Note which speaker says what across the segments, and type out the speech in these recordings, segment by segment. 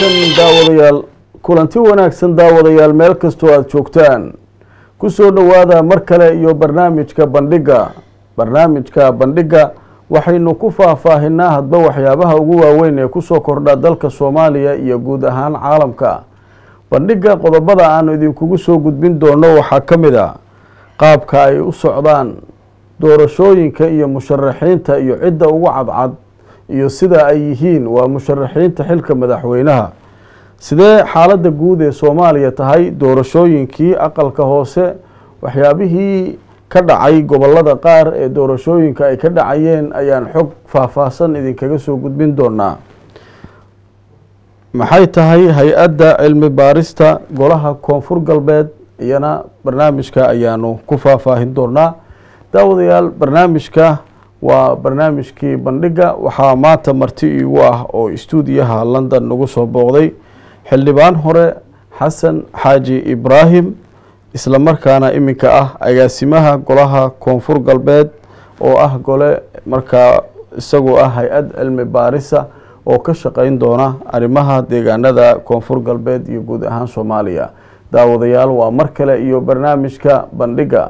Speaker 1: wanaagsan daawadayaal kulanti wanaagsan daawadayaal meel kastoo aada joogtaan ku soo dhowaada mar kale iyo barnaamijka bandhigga barnaamijka bandhigga waxaynu ku faahfaahinaa hadba waxyaabaha ugu waaweyn ee kusoo kordha dalka soomaaliya iyo guud ahaan caalamka bandhigga qodobada aanu idinkugu soo gudbin doono waxaa ka mid a qaabka ay u socdaan doorashooyinka iyo musharaxiinta iyo cidda ugu cadcad iyo sida ay yihiin waa musharaxiinta xilka madaxweynaha sidee xaaladda guud ee soomaaliya tahay doorashooyinkii aqalka hoose waxyaabihii ka dhacay gobolada qaar ee doorashooyinka ay ka dhacayeen ayaan xog faahfaahsan idinkaga soo gudbin doonaa maxay tahay hay-adda cilmi baarista golaha koonfur galbeed iyana barnaamijka ayaanu ku faahfaahin doonaa daawadayaal barnaamijka waa barnaamijkii bandhigga waxaa maanta marti iigu ah oo istuudiyaha london nagu soo booqday xildhibaan hore xasan xaaji ibraahim isla markaana iminka ah agaasimaha golaha koonfur galbeed oo ah gole markaa isagoo ah hay-ad cilmi baarisa oo ka shaqeyn doona arrimaha deegaanada koonfur galbeed iyo guud ahaan soomaaliya daawadayaal waa mar kale iyo barnaamijka bandhigga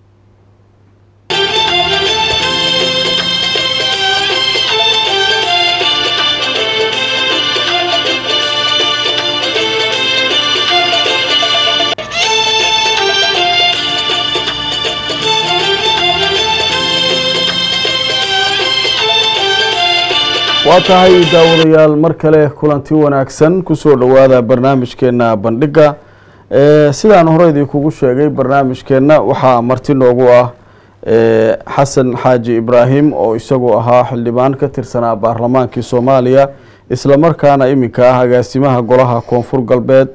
Speaker 1: waa tahay daawadayaal mar kale kulanti wanaagsan kusoo dhowaada barnaamijkeena bandhigga sidaan hore idinkugu sheegay barnaamijkeenna waxaa marti noogu ah xasan xaaji ibraahim oo isagoo ahaa xildhibaan ka tirsanaa baarlamaankii soomaaliya isla markaana iminka ah agaasimaha golaha koonfur galbeed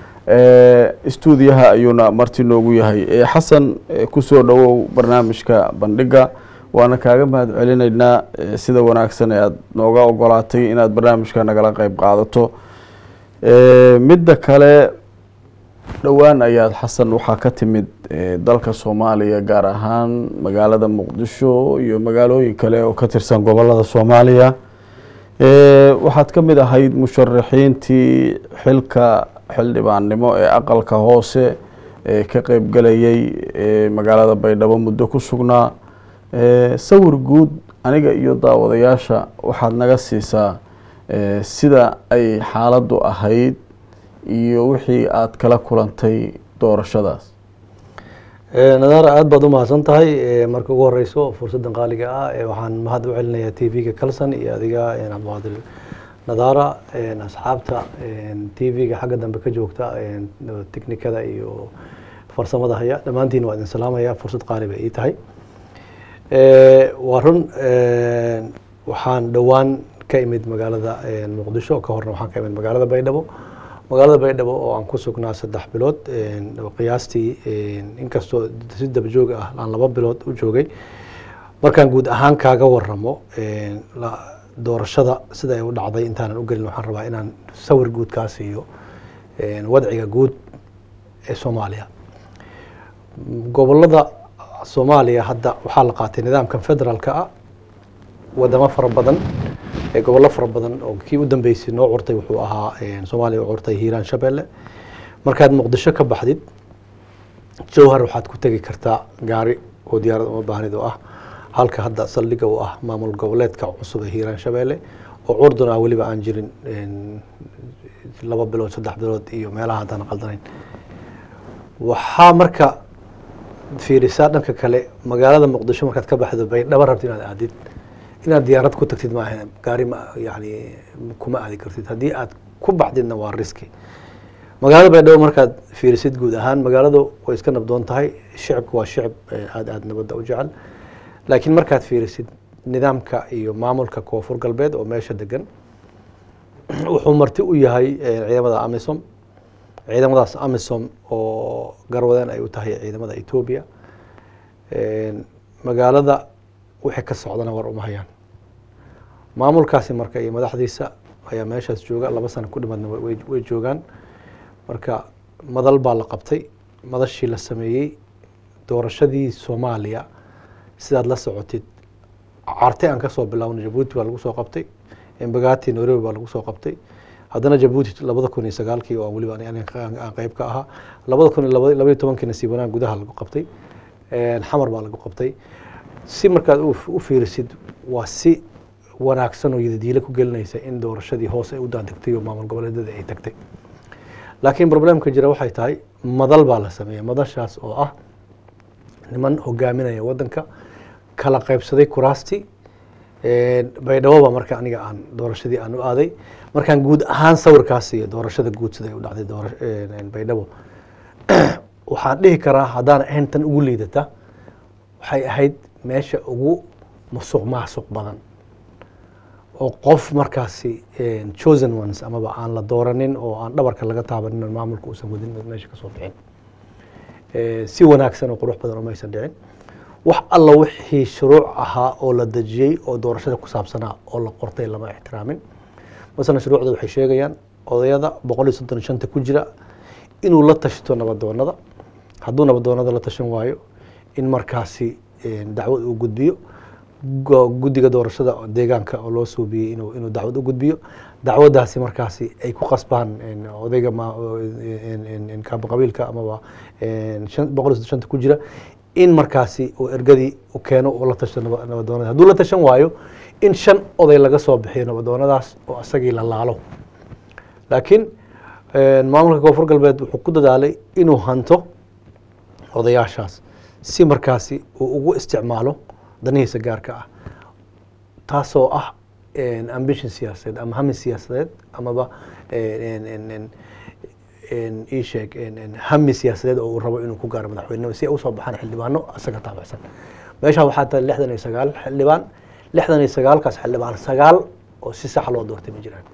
Speaker 1: istuudiyaha ayuuna marti noogu yahay xasan kusoo dhowow barnaamijka bandhigga waana kaaga mahad celinaynaa sida wanaagsan ee aada nooga ogolaatay inaad barnaamijka nagala qeyb qaadato midda kale dhowaan ayaad xasan waxaa ka timid dalka soomaaliya gaar ahaan magaalada muqdisho iyo magaalooyin kale oo ka tirsan gobolada soomaaliya waxaad ka mid ahayd musharaxiintii xilka xildhibaannimo ee aqalka hoose ee ka qeybgelayay magaalada baydhabo muddo ku sugnaa sawir guud aniga iyo daawadayaasha waxaad naga siisaa sida ay xaaladdu ahayd iyo wixii aada kala kulantay doorashadaas
Speaker 2: nadaara aada baad u mahadsan tahay marka ugu horeyso fursaddan qaaliga ah waxaan mahad u celinayaa t v-ga calson iyo adiga cabdiqaadir nadaara asxaabta t v-ga xagga dambe ka joogta technikada iyo farsamada haya dhammaantiin waa idin salaamaya fursad qaali bay ii tahay waa run waxaan dhowaan ka imid magaalada muqdisho ka horna waxaan ka imid magaalada baydhabo magaalada baydhabo oo aan ku sugnaa saddex bilood qiyaastii inkastoo si dabajoog ah aan laba bilood u joogay markaan guud ahaan kaaga waramo doorashada sida ay u dhacday intaanan u gelin waxaan rabaa inaan sawir guud kaa siiyo wadciga guud ee soomaaliya gobolada soomaaliya hadda waxaa la qaatay nidaamkan federaalka ah wadamo fara badan gobollo fara badan oo kii u dambeysay noo curtay wuxuu ahaa soomaaliya u curtay hiiraan shabeelle markaad muqdisho ka baxdid jowhar waxaad ku tegi kartaa gaari oo diyaarad uma baahnid oo ah halka hadda saldhiga u ah maamul goboleedka cusub ee hiiraan shabeelle oo curdun ah weliba aan jirin laba bilood saddex bilood iyo meelaha haddaan qaldanayn waxaa marka fiirisaa dhanka kale magaalada muqdisho markaad ka baxdo baydhabo rabti inaad aadid inaad diyaarad ku tagtid maaha gaari ma yani kuma aadi kartid haddii aad ku baxdidna waa riski magaalada baydhabo markaad fiirisid guud ahaan magaaladu way iska nabdoon tahay shicibku waa shicib aada aada nabadda u jecel laakiin markaad fiirisid nidaamka iyo maamulka koonfur galbeed oo meesha degan wuxuu marti u yahay ciidamada amisom ciidamadaas amisom oo garwadeen ay u tahay ciidamada etoobiya magaalada wixii ka socdana war uma hayaan maamulkaasi marka iyo madaxdiisa ayaa meeshaas jooga laba sano ku dhimadna way joogaan marka madal baa la qabtay madashii la sameeyey doorashadii soomaaliya sidaad la socotid carte aan kasoo bilaawna jabuuti baa lagu soo qabtay embagati nairobi baa lagu soo qabtay haddana jabuuti labada kun iyo sagaalkii oo weliba ani- ani aan qeyb ka ahaa labada kun iyo laba- labaiyo tobankii nasiib wanaag gudaha lagu qabtay Een, xamar baa lagu qabtay si markaad u u fiirisid waa si wanaagsan oo yadadiile ku gelinaysa in doorashadii hoose ay u daadegtay oo maamul goboleedyada ay tagtay laakiin problemka jira waxay tahay madal baa la sameeyey madashaas oo ah niman hogaaminaya wadanka kala qaybsaday kuraastii Een, baydhabo baa marka aniga aan doorashadii aan u aaday markaan guud ahaan sawirkaas iyo doorashada guud sida ay u dhacday doora- een, baydhabo waxaan dhihi karaa haddaan ahayn tan ugu liidata waxay ahayd meesha ugu musuq maasuq badan oo qof markaasi een, chosen ones amaba aan la dooranin oo aan dhabarka laga taabanin oo maamulka uusan wadin meesha kasoo bixin Ee, si wanaagsan oo qurux badan oo maysan dhicin wax alla wixii shuruuc ahaa oo la dejiyey oo doorashada ku saabsanaa oo la qortay lama ixtiraamin masalan shuruucda waxay sheegayaan odayada boqol iyo soddon iyo shanta ku jira inuu la tashto nabadoonada hadduu nabadoonada la tashan waayo in markaasi een, dacwad uu gudbiyo go- guddiga doorashada oo deegaanka oo loo suubiyey inuu inuu dacwad u gudbiyo dacwadaasi markaasi ay ku qasbaan een, odayga ma- oo, een, een, een, kaaba qabiilka amaba een, shan- boqol iyo soddon shanta ku jira in markaasi uu ergadii u keeno uu la tashto naba- nabadoonada hadduu la tashan waayo in shan oday laga soo bixiyo nabadoonadaas oo isagii la laalo laakiin een, maamulka koonfur galbeed wuxuu ku dadaalay inuu hanto odayaashaas si markaasi uu ugu isticmaalo danihiisa gaarka ah taasoo ah een, ambition siyaasadeed ama hami siyaasadeed amaba een, een, een, een, ii sheeg een, een, hami siyaasadeed oo uu rabo inuu ku gaaro madaxweynenimo si ay usoo baxaan xildhibaano isaga taabacsan meeshaan waxaa tahay lixdan iyo sagaal xildhibaan lixdan iyo sagaalkaas xildhibaan sagaal oo si sax loo doortay ma jiraan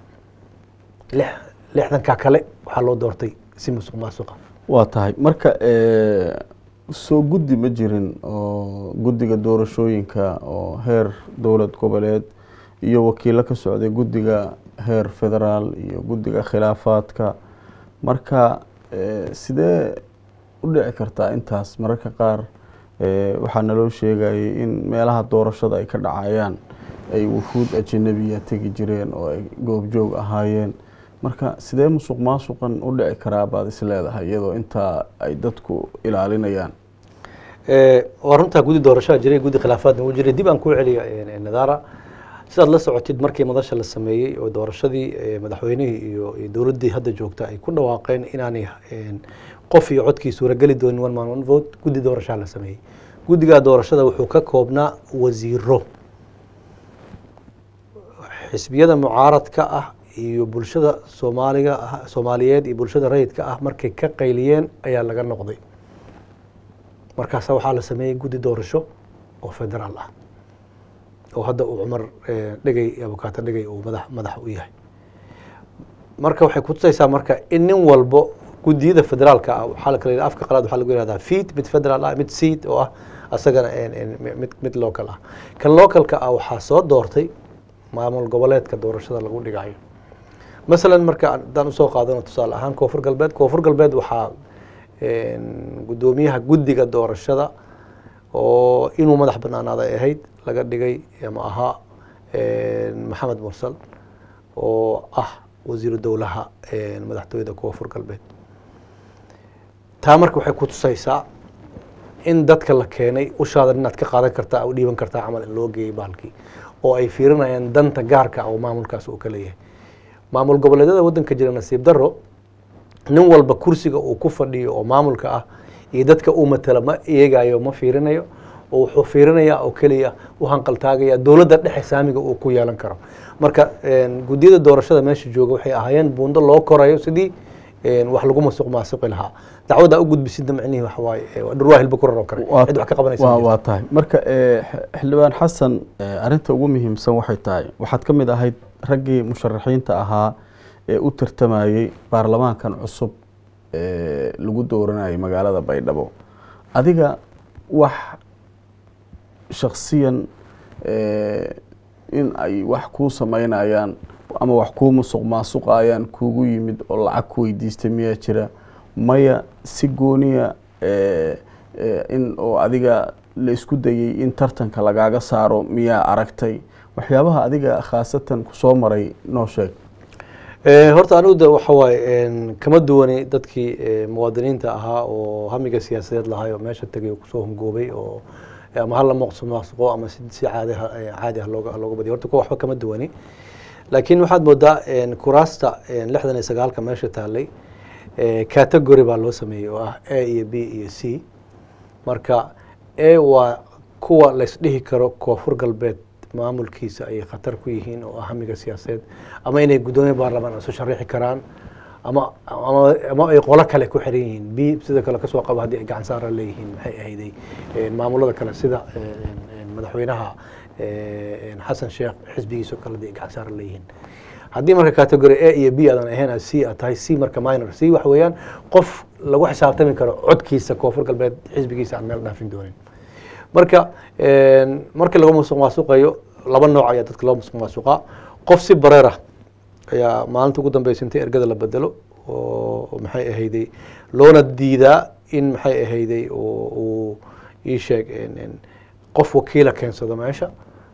Speaker 2: lix lixdanka kale waxaa loo doortay si musuq maasuqa
Speaker 1: waa tahay marka eh, soo guddi ma jirin oo guddiga doorashooyinka oo heer dowlad goboleed iyo wakiilo ka socday guddiga heer federaal iyo guddiga khilaafaadka marka eh, sidee u dhici kartaa intaas mararka qaar eh, waxaa naloo sheegayay in meelaha doorashada ay ka dhacayaan ay wufuud ajanabiya tegi jireen oo ay goobjoog ahaayeen marka sidee musuq maasuqan u dhici karaa baad is leedahay iyadoo intaa ay dadku ilaalinayaan
Speaker 2: Ee, waa runtaa guddi doorashaa jiray guddi khilaafaadna wuu jiray dib aan kuu celiya ee, nadaara sidaad la socotid markii madasha la sameeyey oo doorashadii ee, madaxweynihii iyo iyo dowladdii hadda joogta ay ku dhawaaqeen inaanay een, qof iyo codkii suurageli doonin one man one vote guddi doorashaa la sameeyey guddigaa doorashada wuxuu ka koobnaa wasiiro xisbiyada mucaaradka ah iyo bulshada soomaaliga ah soomaaliyeed iyo bulshada rayidka ah markay ka qayliyeen ayaa laga noqday markaasa waxaa la sameeyey guddi doorasho oo federaal ah oo hadda uu cumar eh, dhegey abukaato dhegey uu madax madax u yahay marka waxay kutusaysaa marka in nin walbo guddiyada federaalka ah waxaa la kala yidhaha- afka qalaad waxaa lagu yihahdaa feed mid federaal ah mid seat oo ah asagana en- en mid mid local ah kan localka ah waxaa soo doortay maamul goboleedka doorashada lagu dhigayo masalan marka haddaan usoo qaadano tusaale ahaan koonfur galbeed koonfur galbeed waxaa een, guddoomiyaha guddiga doorashada oo inuu madax banaanaada ay ahayd laga dhigay ama ahaa een, maxamed mursal oo ah wasiiru dowlaha een, madaxtooyada koonfur galbeed taa marka waxay ku tusaysaa in dadka la keenay ushaada inaad ka qaadan kartaa u dhiiban kartaa camal in loo geeyey bahalkii oo ay fiirinayaan danta gaarka ah oo maamulkaas uu ka leeyahay maamul goboleedyada waddanka jira nasiib daro nin walba kursiga uu ku fadhiyo oo maamulka ah iyo dadka uu matala ma eegayo ma fiirinayo oo wuxuu fiirinayaa oo keliya u hanqaltaagaya dowladda dhexe saamiga uu ku yeelan karo marka een, guddiyada doorashada meesha jooga waxay ahaayeen buundo loo korayo sidii een, wax lagu masuq maasuqi lahaa dacwadda u gudbisidda macnihii waxa waaye ee, waa dhurwaa hilba ku raroo kale
Speaker 1: Waa-
Speaker 2: cid wax ka qabanaysa ma
Speaker 1: waa
Speaker 2: jirto.
Speaker 1: waa tahay marka eh, x- xildhibaan xasan eh, arrinta ugu muhiimsan waxay tahay waxaad ka mid ahayd raggii musharaxiinta ahaa ee u tartamayey baarlamaankan cusub ee lagu dooranayay magaalada baydhabo adiga wax shaksiyan eh, in ay wax kuu sameynayaan ama wax kuu musuq maasuqayaan kuugu yimid oo lacag ku weydiistay miyaa jira maya si gooniya eh, eh, in oo adiga la isku dayey in tartanka lagaaga saaro miyaa aragtay waxyaabaha adiga khaasatan kusoo maray noo sheeg
Speaker 2: Eh, horta anigu de waxa waaye en, kama duwani dadkii eh, muwaadiniinta ahaa oo hamiga siyaasadeed lahay oo meesha tegay oo kusoo hungoobay oo ama hala maqsumaaqsuqo ama si si caadi ah eh, caadi ah looga looga badiyo horta kuwa waxba kama duwani laakiin waxaad moodaa en, kuraasta en, lixdan iyo sagaalka meesha taalay eh, category baa loo sameeyey oo ah a iyo b iyo c marka a waa kuwa laysdhihi karo koonfur galbeed maamulkiisa ay khatar ku yihiin oo ah hamiga siyaasadeed ama inay guddoomiye baarlamaan isu sharaxi karaan ama ama ama ay qolo kale ku xiran yihiin b sida kale kasoo qabo haddii ay gacan saara leeyihiin maxay ahayday eh, maamulada kale sida eh, en- en madaxweynaha eh, en xasan sheekh xisbigiisa oo kale haddii ay gacan saara leeyihiin haddii marka category a iyo b aadan ahayn aad c aad tahay c marka minor c waxa weeyaan qof lagu xisaabtami karo codkiisa koonfur galbeed xisbigiisa aan meel dhaafin doonin marka en, marka laga musuq maasuqayo laba nooc ayaa dadka loo musuq maasuqaa qof si bareer ah ayaa maalinta ugu dambeysa inta ergada la bedelo oo maxay ahayday loona diidaa in maxay ahayday uu uu ii sheeg en- en, qof wakiila keensado meesha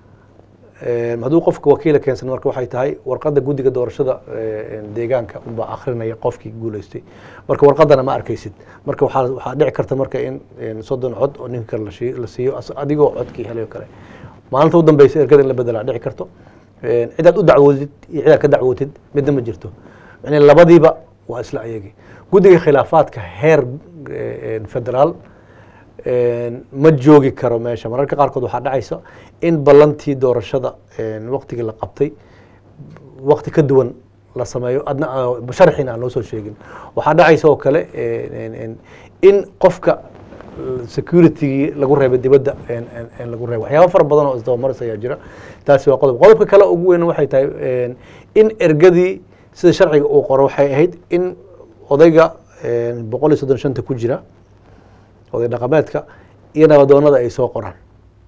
Speaker 2: Em, hadduu qofka wakiila keensan marka waxay tahay warqadda guddiga doorashada eh, deegaanka unbaa akrinaya qofkii guuleystay marka warqadana ma arkaysid marka waxaa waxaa dhici karta marka in en, soddon cod oo ninka kale la shii- la siiyo as- adigoo codkii helay oo kale maalinta u dambeysa ergada in la bedelaa dhici karto En, cidaad u dacwoodid iyo cidaad ka dacwootid midna ma jirto yani labadiiba waa isla ayagii guddiga khilaafaadka heer eh, en, federaal en, ma joogi karo meesha mararka qaarkood waxaa dhacaysa in ballantii doorashada en, waqtigii la qabtay waqti ka duwan la sameeyo adna aa- sharxina aan loo soo sheegin waxaa dhacaysa oo kale en- en- en, in qofka securitygii lagu reebay dibadda en- en- en lagu reebo waxyaaba fara badan oo isdabamaris ayaa jira taasi waa qodob qodobka kale ugu weyn waxay tahay en, in ergadii sida sharciga uu qoro waxay ahayd in odayga en, boqol iyo soddon shanta ku jira oday dhaqameedka iyo nabadoonada ay soo qoraan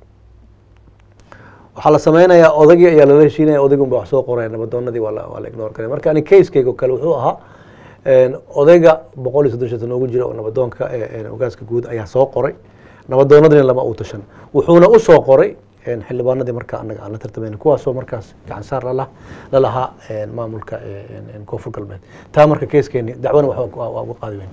Speaker 2: waxaa la sameynayaa odaygii ayaa lala heshiinaya odaygun ba wax soo qoraya nabadoonadii waa la waa la ignore karaya marka ani casekeyga oo kale wuxuu ahaa en, odayga boqol iyo soddon shanta noogu jira oo nabadoonka eh, en, ogaaska guud ayaa soo qoray nabadoonadina lama uu tashan wuxuuna u soo qoray en, xildhibaanadii marka anaga aan la tartamayna kuwaasoo markaas gacan saar lala lalahaa en, maamulka en, en, koonfur galbeed taa marka caskeeni dacwana wax waa waa uga qaadi weyn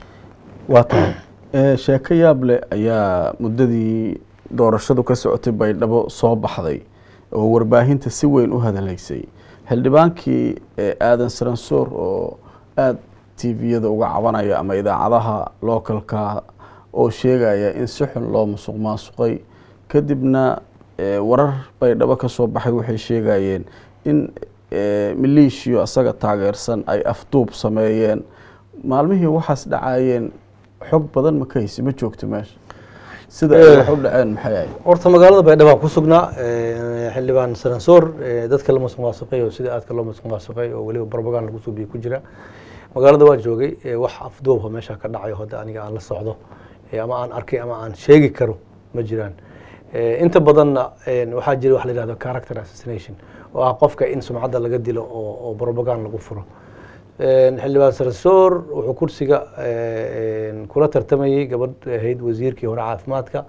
Speaker 1: waa tahay Eh, sheeko yaab leh ayaa muddadii doorashadu ka socotay baydhabo soo baxday oo warbaahinta si weyn u hadalaysay xildhibaankii eh, aadan saransoor oo aada tviyada uga cabanaya ama idaacadaha localka oo sheegaya in si xun loo musuq maasuqay kadibna eh, warar baydhabo ka soo baxay waxay sheegayeen in eh, maleeshiyo asaga taageersan ay afduub sameeyeen maalmihii waxaas dhacayeen xog badan ma ka haysi ma joogto meesha sida ay wax u dhaceen maxay ahayd
Speaker 2: horta magaalada baydhabo aan ku sugnaa eh, xildhibaan sanansoor eh, dadka la musuq maasuqay oo sida aadka loo musuq maasuqay oo weliba barbagaan lagu suubiye ku jira magaalada waan joogay eh, wax afduubha meesha ka dhacayo hadda aniga aan la socdo eh, ama aan arkay ama aan sheegi karo ma jiraan Eh, inta badanna eh, waxaa jira wax la yihahdo character assassination oo ah qofka in sumcadda laga dilo oo oo barbagaan lagu furo En, xildhibaan sarsoor wuxuu kursiga eh, en, kula tartamayey gabadh ahayd wasiirkii hore caafimaadka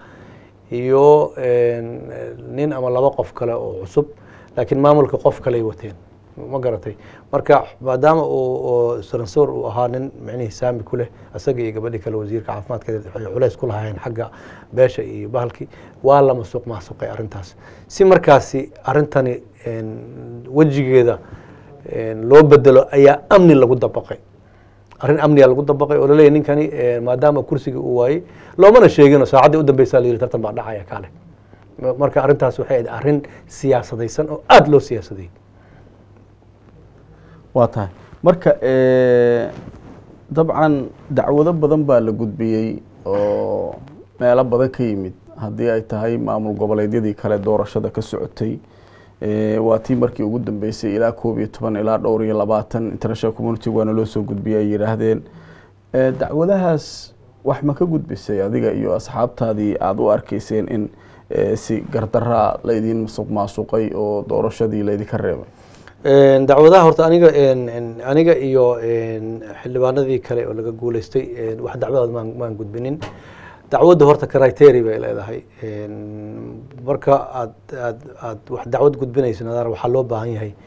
Speaker 2: iyo en, nin ama laba qof kale oo cusub laakiin maamulka qof kaley wateen ma garatay marka maadaama uu oo sarsoor uu ahaa nin micnihii saami ku leh asaga iyo gabadhii kale wasiirka caafimaadka waxay culays ku lahaayeen xagga beesha iyo bahalkii waa la masuq maasuqay arrintaas si markaasi arrintani en, wejigeeda en, loo bedelo ayaa amni lagu dabaqay arrin amniga lagu dabaqay oo laleeyahy ninkani eh, maadaama kursigii uu waayey loomana sheegino saacaddii u dambeysa la yidhi tartan baa dhacaya kaale Ma- marka arrintaas waxay ahayd arrin siyaasadaysan oo aada loo siyaasadeeyey
Speaker 1: waa tahay marka eh, dabcan dacwado badan baa la gudbiyey oo meelo badan ka yimid haddii ay tahay maamul goboleedyadii kale doorashada ka socotay Eh, waa tii markii ugu dambeysay ilaa koob iyo toban ilaa dhowr iyo labaatan international community waana loo soo gudbiyay ay yidhaahdeen Eh, dacwadahaas wax ma ka gudbisay adiga iyo asxaabtaadii aada u arkayseen in eh, si gardaraa laydin musuq maasuqay oo doorashadii laydinka reebay
Speaker 2: En, dacwadaha horta aniga en- en, aniga iyo en, xildhibaanadii kale oo laga guuleystay en, wax dacwadood maan maan gudbinin dacwadda horta criteria bay leedahay En, marka aad aad aad wax dacwad gudbinaysa nadaar waxaa loo baahan yahay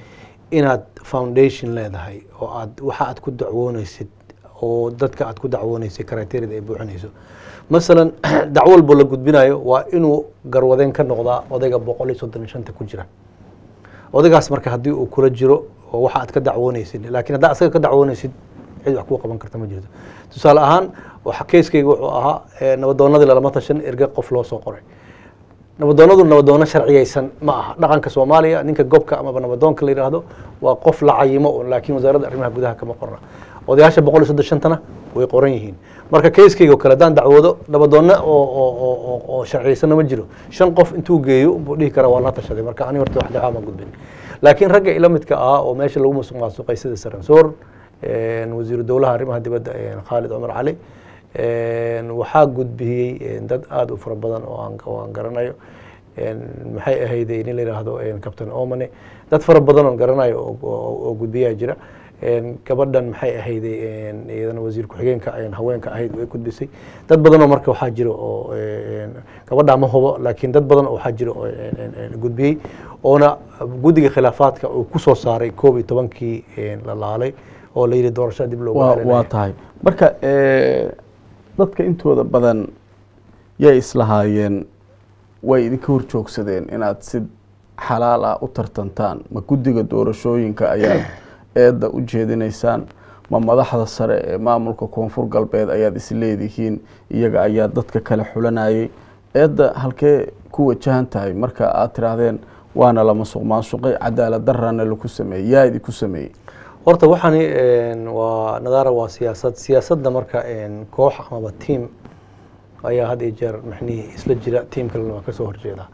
Speaker 2: inaad foundation leedahay oo aad waxa aad ku dacwooneysid oo dadka aad ku dacwooneysid criteria ay buuxinayso masalan dacwo walbo la gudbinayo waa inuu garwadeen ka noqdaa odayga boqol iyo soddon iyo shanta ku jira odaygaas marka haddii uu kula jiro oo waxa aad ka dacwooneysid laakiin haddaa asaga ka dacwooneysid cid wax kuu qaban karta ma jirto tusaale ahaan waxa keyskayga wuxuu ahaa eh, nabadoonadii lalama tashan erge qof loo soo qoray nabadoonadu nabadoono sharciyeysan ma aha dhaqanka soomaaliya ninka gobka amaba nabadoonka la yidhaahdo waa qof la cayimo un laakiin wasaaradda arrimaha gudaha kama qorna odayaasha boqol iyo soddon shantana way qoran yihiin marka keyskayga oo kale haddaan dacwoodo nabadoonno oo oo oo oo oo sharciyeysanna ma jiro shan qof intuu geeyo buu dhihi karaa waa la tashaday marka ani horta wax dacwaa ma gudbin laakiin ragga ila midka ahaa oo meesha lagu musuq maasuqay sida saransoor wasiiru dowlaha arrimaha dibadda khaalid cumar cali waxaa gudbiyey dad aada u fara badan oo aan oo aan garanayo maxay ahayd nin la yidhaahdo captain omane dad fara badan oon garanayo oo- oo oo gudbiyaa jira gabadhan maxay ahayd iyadana wasiir ku-xigeenka haweenka ahayd way gudbisay dad badan oo marka waxaa jira oo gabadha ma hubo laakiin dad badan oo waxaa jira oo gudbiyey oona guddiga khilaafaadka uu ku soo saaray koob iyo tobankii la laalay oo la yidhi doorashada dib loogu
Speaker 1: waa
Speaker 2: celinayo.
Speaker 1: waa tahay marka eh, dadka intooda badan yay islahaayeen way idinka horjoogsadeen inaad si xalaal ah u tartantaan ma guddiga doorashooyinka ayaad eedda u jeedinaysaan ma madaxda sare ee maamulka koonfur galbeed ayaad isleedihiin iyaga ayaa dadka kale xulanayay eedda halkee ku wajahan tahay marka aad tiraahdeen waana la masuq maasuqay cadaalad darana laku sameeyey yaa idinku sameeyey
Speaker 2: horta waxani waa nadaara waa siyaasad siyaasadda marka koox amaba tiam ayaa had iyo jeer maxnihii isla jira tiam kalena waa kasoo horjeeda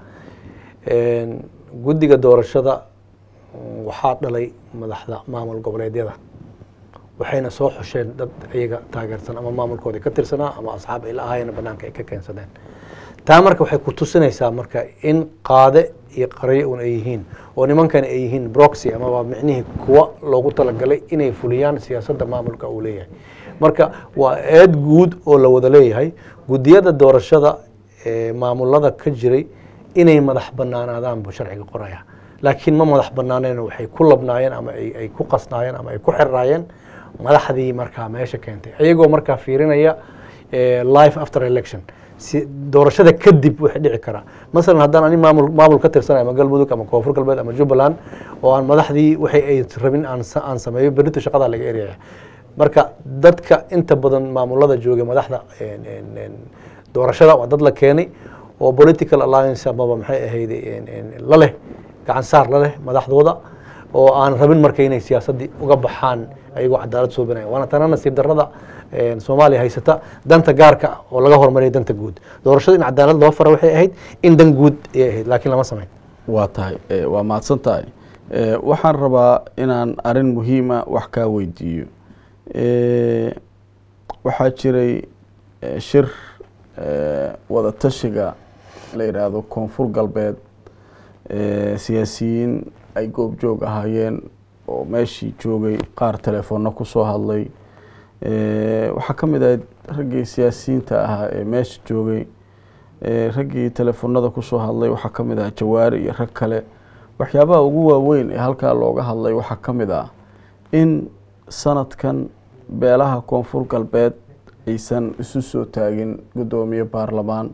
Speaker 2: guddiga doorashada mm, waxaa dhalay madaxda maamul goboleedyada waxayna soo xusheen dad iyaga taageersan ama maamulkooda ka tirsanaa ama asxaab ay la ahaayeen banaanka ay ka keensadeen taa marka waxay ku tusinaysaa marka in qaade iyo qaryo un ay yihiin oo nimankan ay yihiin broxy amaba micnihii kuwa loogu talagalay inay fuliyaan siyaasadda maamulka uu leeyahay marka waa eed guud oo la wada leeyahay guddiyada doorashada ee maamulada ka jiray inay madax banaanaadaan buu sharciga qoraya laakiin ma madax banaaneen waxay ku labnaayeen ama ay ay ku qasnaayeen ama ay ku xirraayeen madaxdii markaa meesha keentay ayagoo markaa fiirinaya eh, life after election si doorashada kadib wixii dhici karaa masalan haddaan ani maamul maamul ka tirsanayo ama galmudug ama koonfur galbeed ama jubbaland oo aan madaxdii waxay ay rabin aan sa- aan sameeyo berrito shaqada laga eriyaya marka dadka inta badan maamulada jooga madaxda en- en- en, doorashada waa dad la keenay oo political alliance amaba maxay ahayd en- en, la leh gacan saar la leh madaxdooda oo aan rabin marka inay siyaasaddii uga baxaan ayagoo cadaalad suubinaya waana tana nasiib darrada en, soomaaliya haysata danta gaarka ah oo laga hormariya danta guud doorashada in cadaalad loo fara waxay ahayd in dan guud ayay ahayd laakiin lama samayn
Speaker 1: waa tahay eh, waa mahadsan tahay Eh, waxaan rabaa inaan arin muhiima wax kaa weydiiyo Eh, waxaa jiray eh, shir eh, wada tashiga la yidhaahdo koonfur galbeed eh, siyaasiyiin ay goobjoog ahaayeen oo meeshii joogay qaar telefoonna kusoo hadlay Eh, waxaa ka mid ahayd raggii siyaasiyiinta ahaa ee meesha joogay Eh, raggii telefoonada kusoo hadlay waxaa ka mid ah jawaari iyo rag kale waxyaabaha ugu waaweyn ee halkaa looga hadlay waxaa ka mid ah in sanadkan beelaha koonfur galbeed aysan isu soo taagin guddoomiye baarlamaan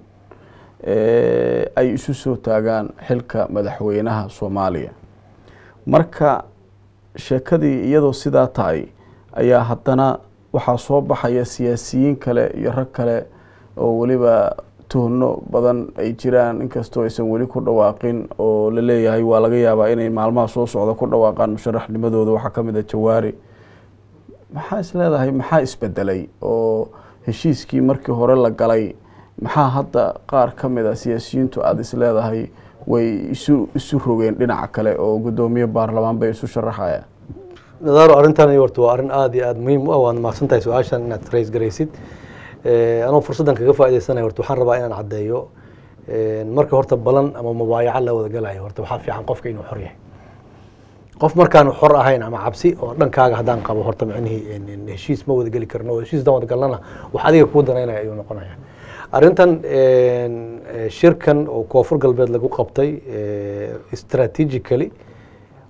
Speaker 1: eh, ay isu soo taagaan xilka madaxweynaha soomaaliya marka sheekadii iyadoo sidaa tahay ayaa haddana waxaa soo baxaya siyaasiyiin kale iyo rag kale oo weliba tuhno badan ay jiraan inkastoo aysan weli ku dhawaaqin oo la leeyahay waa laga yaabaa inay maalmaha soo socda ku dhawaaqaan musharaxnimadooda waxaa ka mid a jawaari maxaa is leedahay maxaa isbedelay oo heshiiskii markii hore la galay maxaa hadda qaar ka mid a siyaasiyiintu aada is leedahay way isu isu rogeen dhinaca kale oo guddoomiye baarlamaan bay isu sharaxayaan
Speaker 2: nadaaro arrintan horta waa arrin aada iyo aada muhiim u ah waad mahadsan tahay su-aashan inaad rays garaysid Eh, anoo fursaddan kaga faa'iidaysanaya horta waxaan rabaa inaan caddeeyo eh, marka horta balan ama mubaayaco la wada galayo horta waxaa fiican qofka inuu xor yahay qof markaan xor ahayn ama cabsi oo dhankaaga haddaan qabo horta micnihii en- en heshiis ma wada geli karno oo heshiis haddaan wada galnana wax adiga kuu danaynaya ayuu noqonaya arrintan en, eh, shirkan oo koonfur galbeed lagu qabtay eh, strategically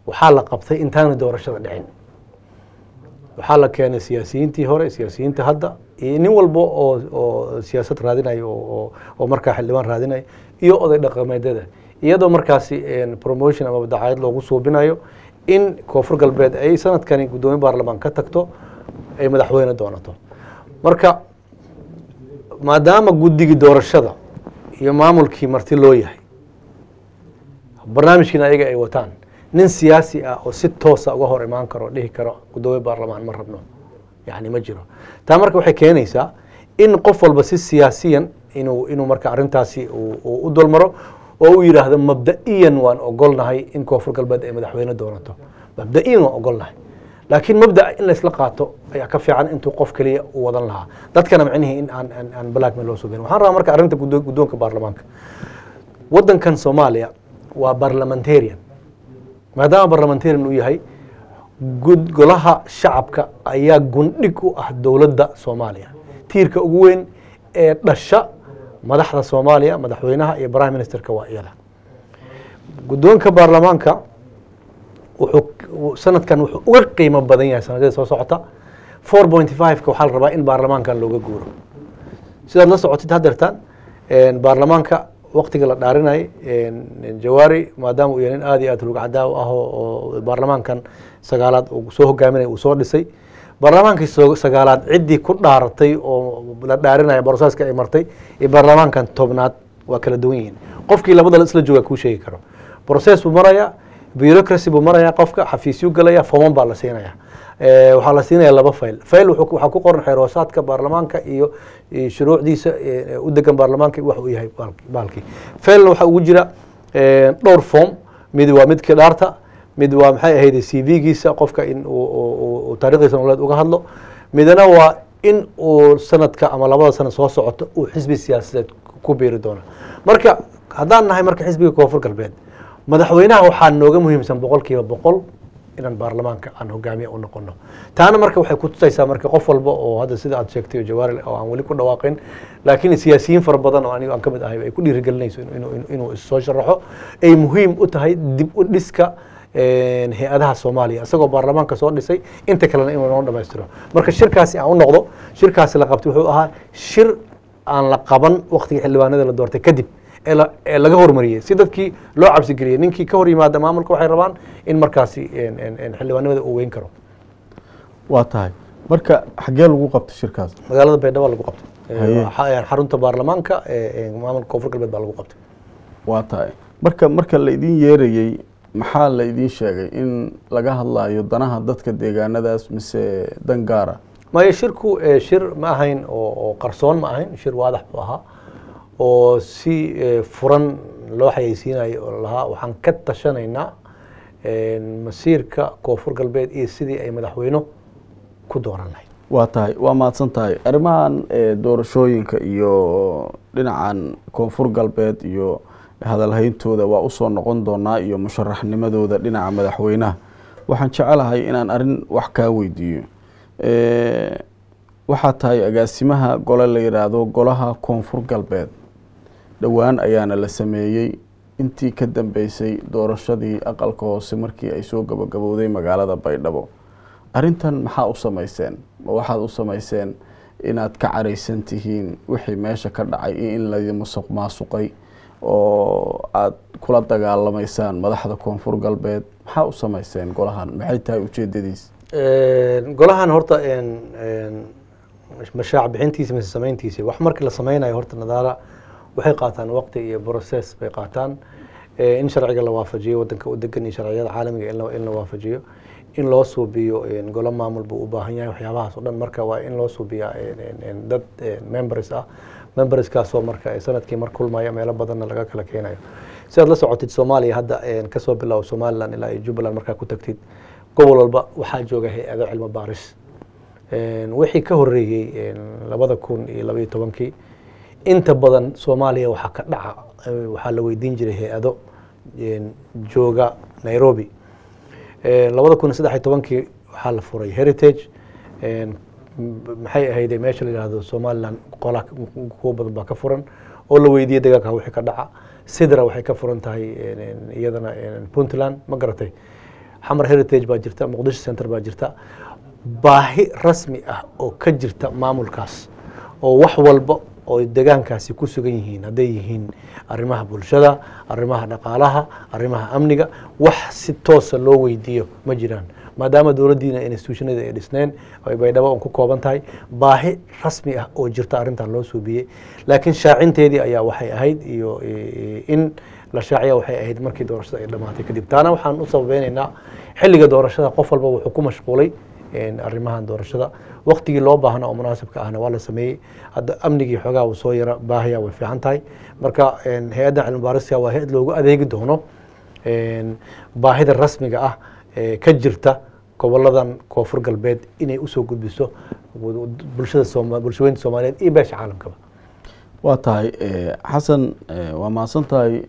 Speaker 2: waxaa la qabtay intaana doorashada dhicin waxaa la keenay siyaasiyiintii hore siyaasiyiinta hadda iyo nin walba oo oo siyaasad raadinayo oo oo markaa xildhibaan raadinayo iyo oday dhaqameedyada iyadoo markaasi promotion ama dacaayad loogu suubinayo in koonfur galbeed ay sanadkani guddoomiye baarlamaan ka tagto ay madaxweyne doonato marka maadaama guddigii doorashada iyo maamulkii marti loo yahay barnaamijkiina ayaga ay wataan nin siyaasi ah oo si toosa uga hor imaan karo dhihi karo guddoomiye baarlamaan ma rabno yani ma jiro taa marka waxay keenaysaa in qof walba si siyaasiyan inuu inuu marka arrintaasi uu u dulmaro oo uu yidhaahdo mabda'iyan waan ogolnahay in koonfur galbeed ay madaxweyne doonato mabda'iyan waan ogolnahay laakiin mabda in laysla qaato ayaa ka fiican intuu qof keliya u wadan lahaa dadkana micnihii in aan aan aan blackmail loo sugeyn waxaan rabaa marka arrinta guddo- guddoonka baarlamaanka waddankan soomaaliya waa parliamentarian maadaama parliamentarian uu yahay gud golaha shacabka ayaa gundhig u ah dowladda soomaaliya tiirka ugu weyn ee dhasha madaxda soomaaliya madaxweynaha iyo prime ministerka waa iyada guddoonka baarlamaanka wuxuu sanadkan wuxuu uga qiimo badan yahay sanadada soo socota four point five-ka waxaa la rabaa in baarlamaankan looga guuro sidaad la socotid haddeertaan baarlamaanka waktiga la dhaarinay jawaari maadaama uu yahay nin aad iyo aad rugcadaaw ah oo baarlamaankan sagaalaad uu soo hogaaminaya uu soo dhisay baarlamaankii sagaalaad ciddii ku dhaaratay oo la dhaarinaya broseska ay martay iyo baarlamaankan tobnaad waa kala duwan yihiin qofkii labada isla jooga kuu sheegi karo broses buu maraya bureaucracy buu maraya qofka xafiisyu galaya foman baa la siinaya waxaa la siinaya laba fail fail waxaa ku qoran xeeroosaadka baarlamaanka iyo shuruucdiisa u degan baarlamaanka wax uu yahay baalkii failna waxaa ugu jira dhowr form mid waa midkii dhaarta mid waa maxay ahayd c v-giisa qofka in uu taarikhdiisa nololeed uga hadlo midna waa in uu sanadka ama labada sano soo socoto uu xisbi siyaasadeed ku biiri doono marka haddaan nahay marka xisbiga koonfur galbeed madaxweynaha waxaa nooga muhiimsan boqol kiiba boqol inaan baarlamaanka aan hogaamiye u noqono taana marka waxay ku tusaysaa marka qof walba oo hadda sida aad sheegtay jawaari oo aan weli ku dhawaaqin laakiin siyaasiyiin fara badan oo aniga aan ka mid ahay ay ku dhiirigelinayso inuu issoo sharaxo ay muhiim u tahay dib u dhiska hay-adaha soomaaliya isagoo baarlamaanka soo dhisay inta kalena inuu noo dhamaystiro marka shirkaasi aan u noqdo shirkaasi la qabtay wuxuu ahaa shir aan la qaban waktigii xildhibaanada la doortay kadib ee laga hormariyey si dadkii loo cabsigeliyey ninkii ka hor yimaada maamulka waxay rabaan in markaasi xildhibaanimada uu weyn karo
Speaker 1: waa tahay marka xaggee lagu qabtay shirkaas
Speaker 2: magaalada baydhabo lagu qabtay
Speaker 1: Haye.
Speaker 2: Xa- xarunta baarlamaanka ee maamulka koonfur galbeed baa lagu qabtay
Speaker 1: waa tahay marka marka la idin yeerayey maxaa la idin sheegay in laga hadlayo danaha dadka deegaanadaas mise dan gaara
Speaker 2: maya shirku eh, shir ma ahayn oo oo qarsoon ma ahayn shir waadax buu ahaa oo si eh, furan loo xayeysiinayo oo lahaa waxaan ka tashanaynaa eh, masiirka koonfur galbeed iyo sidii ay madaxweyno ku dooran lahayd
Speaker 1: waa tahay waa mahadsan tahay arrimahan eh, doorashooyinka iyo dhinacan koonfur galbeed iyo hadalhayntooda waa usoo noqon doonaa iyo musharaxnimadooda dhinaca madaxweynaha waxaan jecelahay inaan arrin wax kaa weydiiyo Eh, waxaa tahay agaasimaha gole la yidhaahdo golaha koonfur galbeed dhowaan ayaana la sameeyey intii ka dambeysay doorashadii aqalka hoose markii ay soo gabagabowday magaalada baydhabo arrintan maxaa u samayseen ma waxaad u samayseen inaad ka caraysan tihiin wixii meesha ka dhacay iyo in laydin musuq maasuqay oo aad kula dagaalamaysaan madaxda koonfur galbeed maxaa u samayseen golahan maxay tahay ujeedadiis
Speaker 2: golahan horta een- een mashaac bixintiisa mise samayntiisa wax markii la sameynayo horta nadaara waxay qaataan waqti iyo process bay qaataan Eh, in sharciga la waafajiyo wadanka u degan iyo sharciyada caalamiga in la- in la waafajiyo in loo suubiyo een, golo maamul buu u baahan yahay waxyaabahaas oo dhan marka waa in loo suubiyaa een, een, een, dad een, members ah memberskaasoo marka eh, sanadkii mar kulmaya meelo badanna laga kala keenayo sidaad la socotid soomaaliya hadda een, kasoo bilow somaliland ilaa iyo jubbaland markaa ku tagtid gobol walba waxaa jooga hay-ado cilmi baaris Een, wixii ka horeeyey een, labada kun iyo labaiyo tobankii inta badan soomaaliya waxaa ka dhaca eh, waxaa la weydiin jiray hay-ado een, jooga nairobi Een, labada kun iyo saddex iyo tobankii waxaa la furay heritage Een, m- maxay ahayde meesha la yidhaahdo somaliland qola kuwo badan baa ka furan oo la weydiiyey dagaalka wixii ka dhaca sidra waxay ka furan tahay een, een, iyadana een, puntland ma garatay xamar heritage baa jirta muqdisho center baa jirta baahi rasmi ah oo ka jirta maamulkaas oo wax walba oo degaankaasi ku sugan yihiin hadday yihiin arrimaha bulshada arrimaha dhaqaalaha arrimaha amniga wax si toosa loo weydiiyo ma jiraan maadaama dowladdiina institutionada ay dhisneen oo ay baydhabo un ku kooban tahay baahi rasmi ah oo jirta arrintan loo suubiyey laakiin shaacinteedii ayaa waxay ahayd iyo in la shaaciya waxay ahayd markii doorashada ay dhamaatay kadib taana waxaan u sababeynaynaa xilliga doorashada qof walba wuxuu ku mashquulay arrimahan doorashada waktigii loo baahna oo munaasibka ahna waa la sameeyey hadda amnigii xoogaa uu soo yara baahaya way fiican tahay marka hay-addan cilmi baariska waa hay-ad loogu adeegi doono baahida rasmiga ah ee ka jirta goboladan koonfur galbeed inay usoo gudbiso bulshada sooma bulshaweynta soomaaliyeed iyo beesha caalamkaba
Speaker 1: waa tahay xasan waa mahadsan tahay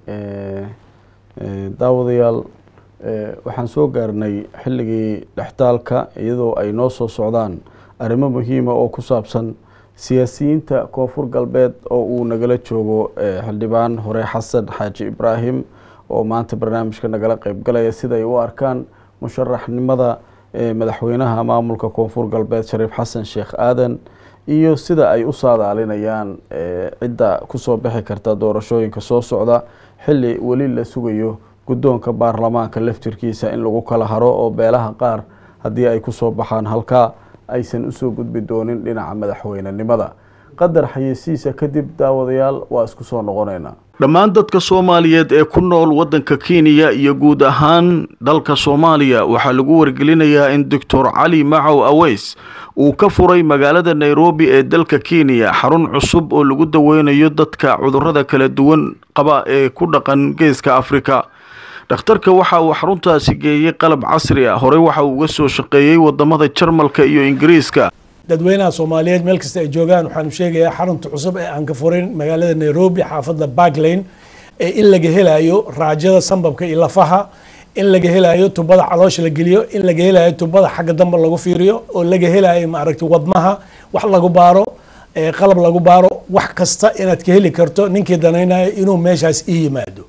Speaker 1: daawadayaal waxaan soo gaarnay xilligii dhextaalka iyadoo ay noo soo socdaan arrimo muhiima oo ku saabsan siyaasiyiinta koonfur galbeed oo uu nagala joogo xildhibaan hore xasan xaaji ibraahim oo maanta barnaamijka nagala qeybgalaya siday u arkaan musharaxnimada madaxweynaha maamulka koonfur galbeed shariif xasan sheekh aadan iyo sida ay u saadaalinayaan cidda kusoo bixi karta doorashooyinka soo socda xilli weli la sugayo guddoonka baarlamaanka laftirkiisa in lagu kala haro oo beelaha qaar haddii ay kusoo baxaan halkaa aysan usoo gudbi doonin dhinaca madaxweynenimada qadar xayeysiisa kadib daawadayaal waa isku soo noqonaynaa dhammaan dadka soomaaliyeed ee ku nool waddanka kenya iyo guud ahaan dalka soomaaliya waxaa lagu wargelinayaa in doctor cali macow aweys uu ka furay magaalada nairobi ee dalka kenya xarun cusub oo lagu daweynayo dadka cudurrada kala duwan qaba ee ku dhaqan geeska afrika dhakhtarka waxa uu xaruntaasi geeyey qalab casri ah horey waxa uu uga soo shaqeeyey wadamada jarmalka iyo ingiriiska
Speaker 3: dadweynaha soomaaliyeed meel kasta ay joogaan waxaanu sheegayaa xarunta cusub ee aan ka furin magaalada nairobi xaafadda barklane ee in laga helayo raajada sambabka iyo lafaha in laga helayo tubada caloosha la geliyo in laga helayo tubada xagga dambe lagu fiiriyo oo laga helayo maaragtay wadnaha wax lagu baaro qalab lagu baaro wax kasta inaad ka heli karto ninkii danaynayo inuu meeshaas ii yimaado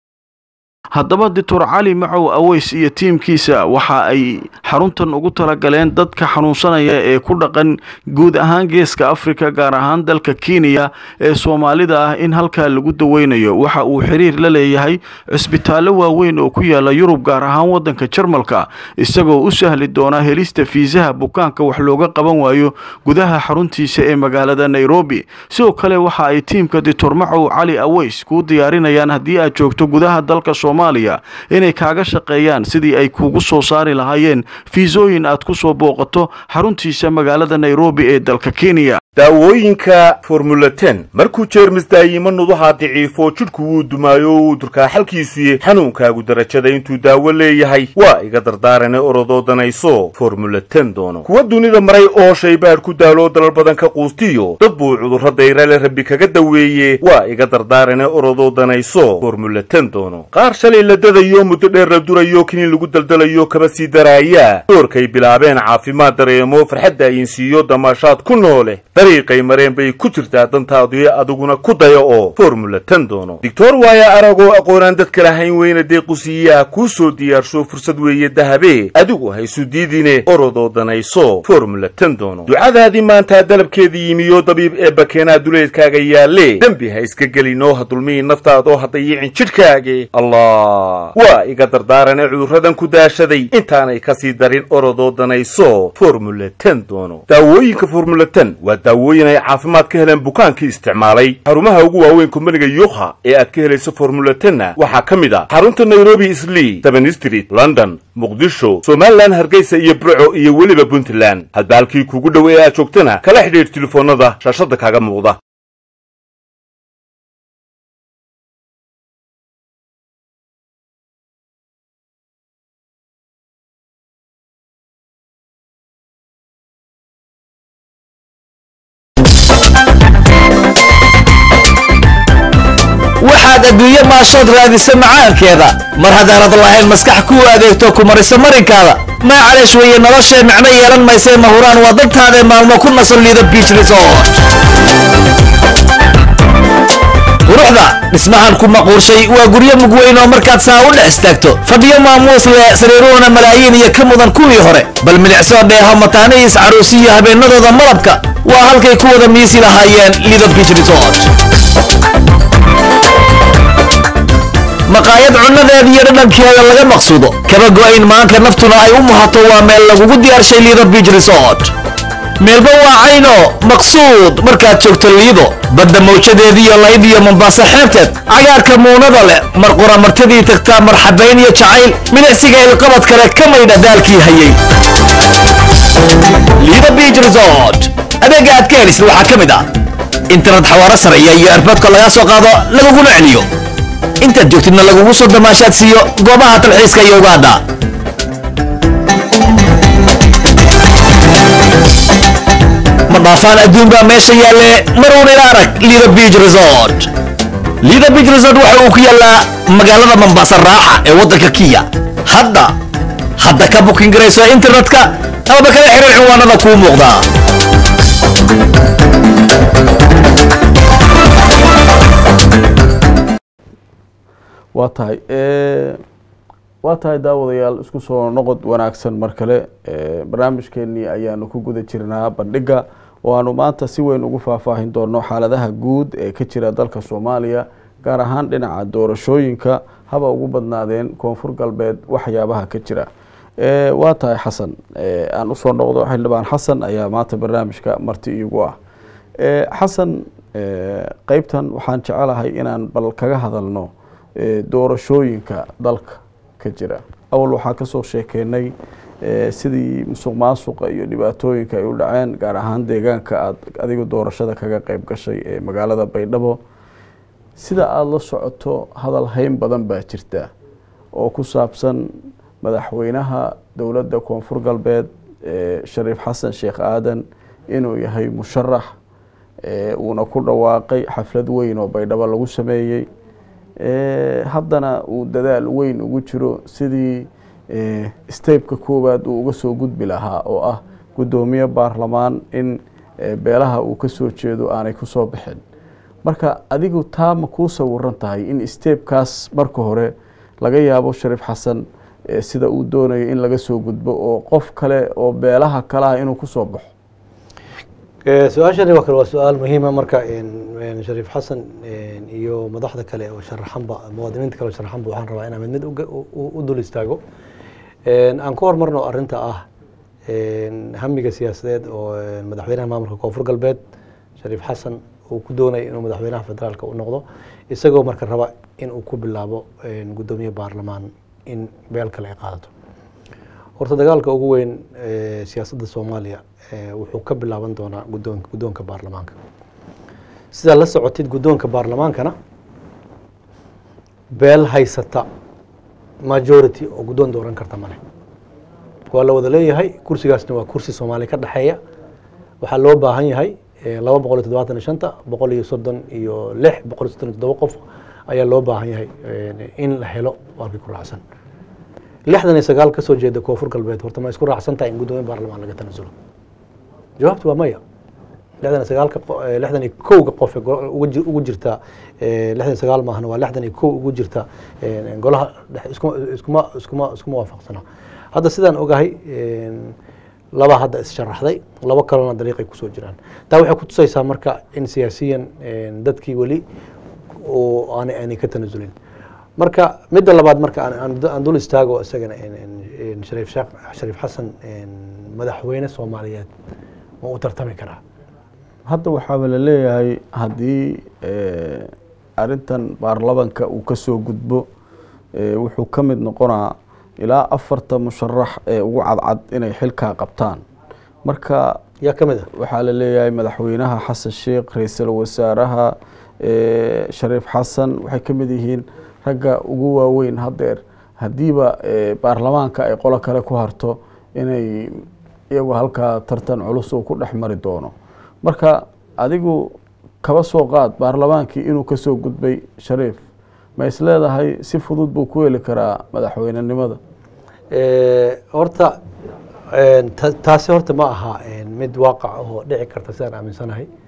Speaker 1: haddaba doctor cali macow aweys iyo tiimkiisa waxa ay xaruntan ugu talagaleen dadka xanuunsanaya ee ku dhaqan guud ahaan geeska afrika gaar ahaan dalka kenya ee soomaalida ah in halkaa lagu daweynayo waxa uu xiriir la leeyahay cisbitaallo waaweyn oo ku yaala yurub gaar ahaan waddanka jarmalka isagoo u sahli doona helista fiisaha bukaanka wax looga qaban waayo gudaha xaruntiisa ee magaalada nairobi sidoo kale waxa ay tiimka doctor macow cali aweys kuu diyaarinayaan haddii aad joogto gudaha dalka soomaaliya inay kaaga shaqeeyaan sidii ay kuugu soo saari lahaayeen fiisooyin aad ku soo booqato xaruntiisa magaalada nairobi ee dalka kenya
Speaker 4: daawooyinka formula ten markuu jeermis daayimo nudaha daciifo jidhku wuu dumaayo uu durkaa xalkiisuye xanuunkaagu darajada intuu daawo leeyahay waa iga dardaarane orodoo danayso formula ten doono kuwa dunida maray oo shaybaadh ku daaloo dalal badan ka quustiyo dad buu cudurro dayrale rabbi kaga daweeye waa iga dardaarane orodoo danayso formula ten doono qaar shalay la dadayo muddo dheer la durayo kiniin lagu daldalayo kaba sii daraaya doorkay bilaabeen caafimaad dareemo farxadda ayinsiiyo damaashaad ku noole dariiqay mareen bay ku jirtaa dantaadu adiguna ku daya oo formula ten doono doctor waaya aragoo aqoonaan dadka lahayn weyna deequsiiyaa kuu soo diyaarsho fursad weeye dahabe adigu haysu diidine orodoo danayso formula ten doono ducadaadii maantaa dalabkeedii yimiyo dabiib ee bakeenaa duleedkaaga yaalle dembi ha iska gelinoo ha dulmihi naftaadoo ha dayicin jidhkaage allah waa iga dardaarane cudurradan ku daashaday intaanay kasii darin orodoo danayso formula ten doono daawooyinka formula ten waa daawooyin ay caafimaad ka heleen bukaankii isticmaalay xarumaha ugu waaweyn kumbaniga yuukha ee aad ka helayso formula tenna waxaa ka mid ah xarunta nairobi islii seven street london muqdisho somalilan hargeysa iyo burco iyo weliba puntland hadba halkii kuugu dhow ee aad joogtana kala xidhiidh telefoonnada shaashadda kaaga muuqda
Speaker 5: waxaad adduunye maashood raadisa macaankeeda mar haddaanad lahayn maskax kuu adeegto ku marisa marinkaada maacaleesh weeye noloshee micno yeelan maysee mahuraan waa dadtaadae maalmo ku nasan liido biich resort quruxda dhismahan ku maquurshay waa guryo mugweyn oo markaad saa u dhex istaagto fadhiyo maamuus leh sariiruhuna malaayiin iyo ka mudan kuwii hore bal milicsoo dheeho mataanihiis caruusiyo habeenadooda malabka waa halkay ku wada miisi lahaayeen lido beach resort maqaayad cunnadeeda iyo dhadhankeeda laga maqsuudo kaba go'ayn maanka naftuna ay u muhato waa meel lagugu diyaarshay lido beach resort meelba waa cayno maqsuud markaad joogto liido badda mawjadeediiyo layd iyo mombaaso xeebteed cagaarka muunada leh mar qura martidii tagtaa marxabayn iyo jacayl milicsiga ilqabad kale ka maydha daalkii hayay lido beach resort adeega aad ka helisid waxaa ka mid ah internet xawaaro sareeya iyo erboodka lagaa soo qaado laguguna celiyo intaad joogtidna lagugu soo damaashaad siiyo goobaha talxiiska iyo ugaadha ma dhaafaan adduun baa meesha yaalle maruun ila arag lido beach resort lido beach resort waxa uu ku yaallaa magaalada mombasa raaxa ee waddanka kiya hadda hadda ka bukin garayso internetka amaba kala xiriir cinwaanada kuu muuqdaa
Speaker 1: waa tahay waa tahay daawadayaal isku soo noqod wanaagsan mar kale barnaamijkeenii ayaanu ku guda jirnaa bandhiga oo aanu maanta si weyn ugu faahfaahin doono xaaladaha guud ee ka jira dalka soomaaliya gaar ahaan dhinaca doorashooyinka haba ugu badnaadeen koonfur galbeed waxyaabaha ka jira waa tahay xasan aan usoo noqdo xildhibaan xasan ayaa maanta barnaamijka marti iigu ah xasan qeybtan waxaan jecelahay inaan bal kaga hadalno doorashooyinka dalka ka jira awal waxaa kasoo sheekeynay sidii musuq maasuqa iyo dhibaatooyinka ay u dhaceen gaar ahaan deegaanka aad adiga doorashada kaga qeyb gashay ee magaalada baydhabo sida aada la socoto hadal hayn badan baa jirta oo ku saabsan madaxweynaha dowladda koonfur galbeed shariif xasan sheekh aadan inuu yahay musharax uuna ku dhawaaqay xaflad weyn oo baydhabo lagu sameeyey haddana uu dadaal weyn ugu jiro sidii stebka koowaad uu uga soo gudbi lahaa oo ah guddoomiye baarlamaan in beelaha uu kasoo jeedo aanay kusoo bixin marka adigu taa ma kuu sawiran tahay in stebkaas marka hore laga yaabo shariif xasan sida uu doonayo in laga soo gudbo oo qof kale oo beelaha kale ah inuu kusoo baxo
Speaker 2: su-aashani waa kale waa su-aal muhiima marka shariif xasan iyo madaxda kale oo sharaxanba muwaadiniinta kale oo sharaxanba waxaan rabaa inaan mid mid u dul istaago aan ku hormarno arrinta ah hamiga siyaasadeed oo madaxweynaha maamulka koonfur galbeed shariif xasan uu ku doonaya inuu madaxweynaha federaalka u noqdo isagoo marka raba in uu ku bilaabo guddoomiye baarlamaan in beel kale ay qaadato horta dagaalka ugu weyn siyaasadda soomaaliya wuxuu ka bilaaban doonaa gudoon guddoonka baarlamaanka sidaa la socotid guddoonka baarlamaankana beel haysata majority oo guddoon dooran karta male waa la wada leeyahay kursigaasna waa kursi soomaaliya ka dhexeeya waxaa loo baahan yahay laba boqol iyo toddobaatan iyo shanta boqol iyo soddon iyo lix boqol iyo soddon iyo toddoba qof ayaa loo baahan yahay in la helo waalkii ku raacsan lixdan iyo sagaal kasoo jeeda koonfur galbeed horta ma isku raacsan tahay in guddoomiye baarlamaan laga tanasulo jawaabtu waa maya lixdan iyo sagaalka lixdan iyo kowga qof ugu jirta lixdan iyo sagaal maahna waa lixdan iyo kow ugu jirta golaha iskuma iskuma iskuma iskuma waafaqsana hadda sidaan ogahay laba hadda issharaxday labo kalena dariiqay kusoo jiraan taa waxay kutusaysaa marka in siyaasiyan dadkii weli aanay aanay ka tanasulin marka midda labaad marka aan dul istaago isagana shariif sheekh shariif xasan madaxweyne soomaaliyeed ma u tartami karaa
Speaker 1: hadda waxaaba la leeyahay haddii arrintan baarlamanka uu kasoo gudbo wuxuu ka mid noqonaa ilaa afarta musharax ee ugu cadcad inay xilkaa qabtaan marka
Speaker 2: yaa ka mid a
Speaker 1: waxaa la leeyahay madaxweynaha xasan sheekh ra-iisul wasaaraha shariif xasan waxay ka mid yihiin ragga ugu waaweyn haddeer haddiiba baarlamaanka ay qolo kale ku harto inay iyagu halkaa tartan culus uu ku dhex mari doono marka adigu kaba soo qaad baarlamaankii inuu kasoo gudbay shariif ma is leedahay si fudud buu ku heli karaa madaxweynenimada
Speaker 2: horta taasi horta ma aha mid waaqac oo dhici karta sidaan aaminsanahay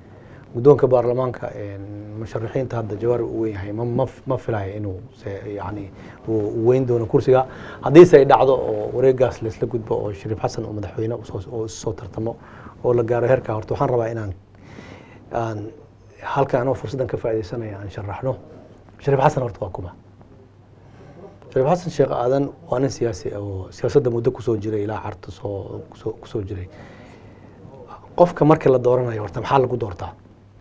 Speaker 2: guddoonka baarlamaanka musharaxiinta hadda jawaari u weyn yahay ma ma ma filayo inuu se yani uu uu weyn doono kursiga haddiise ay dhacdo oo wareegaas laisla gudbo oo shariif xasan oo madaxweyne usoo oo isusoo tartamo oo la gaaro heerka horta waxaan rabaa inaan aan halkan anoo fursaddan ka faaidaysanaya aan sharaxno shariif xasan horta waa kuma shariif xasan sheekh aadan waa nin siyaasi oo siyaasadda muddo kusoo jiray ilaa carta soo kusoo kusoo jiray qofka markii la dooranayo horta maxaa lagu doortaa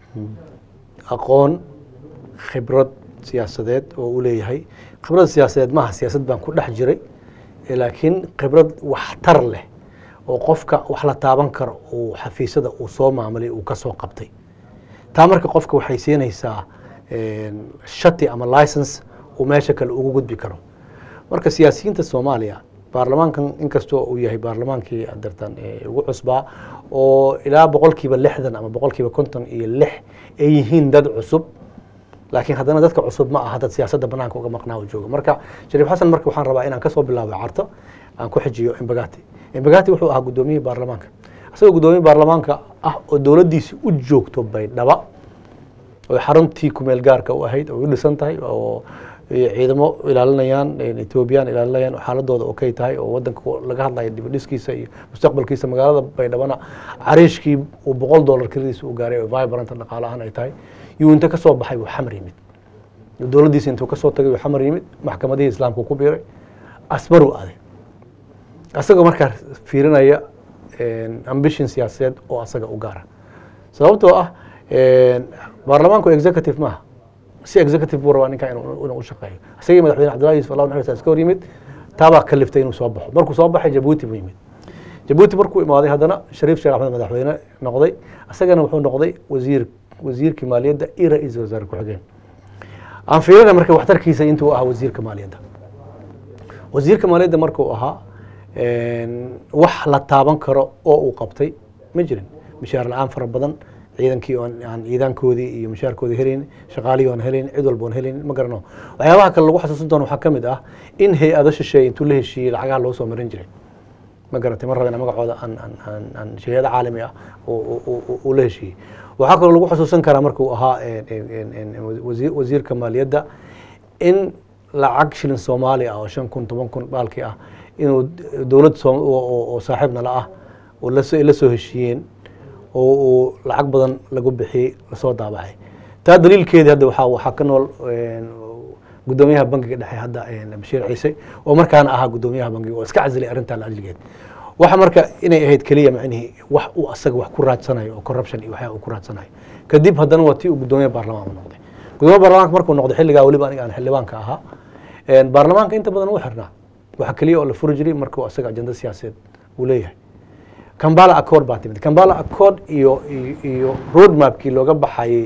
Speaker 2: aqoon khibrad siyaasadeed oo u leeyahay khibrad siyaasadeed maaha siyaasad baan ku dhex jiray eh, laakiin khibrad waxtar leh oo qofka wax la taaban karo uu xafiisyada uu soo maamulay uu ka soo qabtay taa marka qofka waxay siinaysaa shati ama license uu meesha kale ugu gudbi karo marka siyaasiyiinta soomaaliya baarlamaankan inkastoo uu yahay baarlamaankii adartan ee ugu cusbaa oo ilaa boqolkiiba lixdan ama boqolkiiba konton iyo lix ay yihiin dad cusub laakiin haddana dadka cusub ma aha dad siyaasadda banaanka uga maqnaa oo jooga marka shariif xasan marka waxaan rabaa inaan kasoo bilaabo carto aan ku xijiyo embagati embagati wuxuu ahaa guddoomiyihii baarlamaanka isagoo guddoomiye baarlamaanka ah oo dowladdiisi u joogto baydhaba oo xaruntii kumeel gaarka u ahayd oo u dhisan tahay oo ciidamo ilaalinayaan etoobiyaan ilaalinayaan oo xaaladooda okay tahay oo wadanka laga hadlayo dibadhiskiisa iyo mustaqbalkiisa magaalada baydhabana cariishkii uu boqol dollar kiradiisa u gaaray oo vibrant dhaqaale ahaan ay tahay yuu inta kasoo baxay wuu xamar yimid dowladdiisa intuu kasoo tagay wuu xamar yimid maxkamadihii islaamka ku biiray asbaruu aaday asagoo markaa fiirinaya ambition siyaasadeed oo asaga u gaara sababtoo ah baarlamaanku executive maaha si executive buu rabaa ninkaa inuu inuu u shaqeeyo isagii madaxweyne cabdullahi yusuf allah naxariis iska hor yimid taabaa kaliftay inuu soo baxo markuu soo baxay jabuuti buu yimid jabuuti markuu imaaday haddana shariif sheekh axmed madaxweyne noqday isagana wuxuu noqday wasiir wasiirkii maaliyadda iyo ra-iisul wasaare ku-xigeen aan fiirina marka waxtarkiisa intuu ahaa wasiirka maaliyadda wasiirka maaliyadda markuu ahaa wax la taaban karo oo uu qabtay ma jirin mishaar la-aan fara badan ciidankii oon aan ciidaankoodii iyo mushaarkoodii helayn shaqaalihii oon helayn cid walba oon helayn ma garano waxyaabaha kale lagu xasuusan doono waxaa ka mid ah in hay-ado shisheeye intuu la heshiiyey lacagaha loo soo marin jiray ma garatay ma rabena magacooda aan aan aan aan shayado caalami ah uu la heshiiyey waxaa kaloo lagu xasuusan karaa markuu ahaa wasiir wasiirka maaliyadda in lacag shilin soomaali ah oo shan kun toban kun baalkii ah inuu dowlad oo saaxiib nala ah oo la soo heshiiyeen oo uu lacag badan lagu bixiyey lasoo daabacay taa daliilkeedii hadda waxaa waxaa ka nool guddoomiyaha bangiga dhexe hadda bashiir ciise oo markaana ahaa guddoomiyaha bangiga oo iska casilay arrintaa la ajligeed waxa marka inay ahayd keliya macnihii wax uu asaga wax ku raadsanayo oo corruption iyo waxyaa uu ku raadsanayo kadib haddana waa tii uu guddoomiyaha baarlamaan u noqday guddoomiyaha baarlamaanka markuu noqday xilligaa weliba aniga aan xildhibaanka ahaa baarlamaanka inta badan uu xirnaa waxa keliya oo la furi jiray markuu asaga ajenda siyaasadeed uu leeyahay cambala accord baa timid cambala accord iyo iyo road mapkii looga baxayay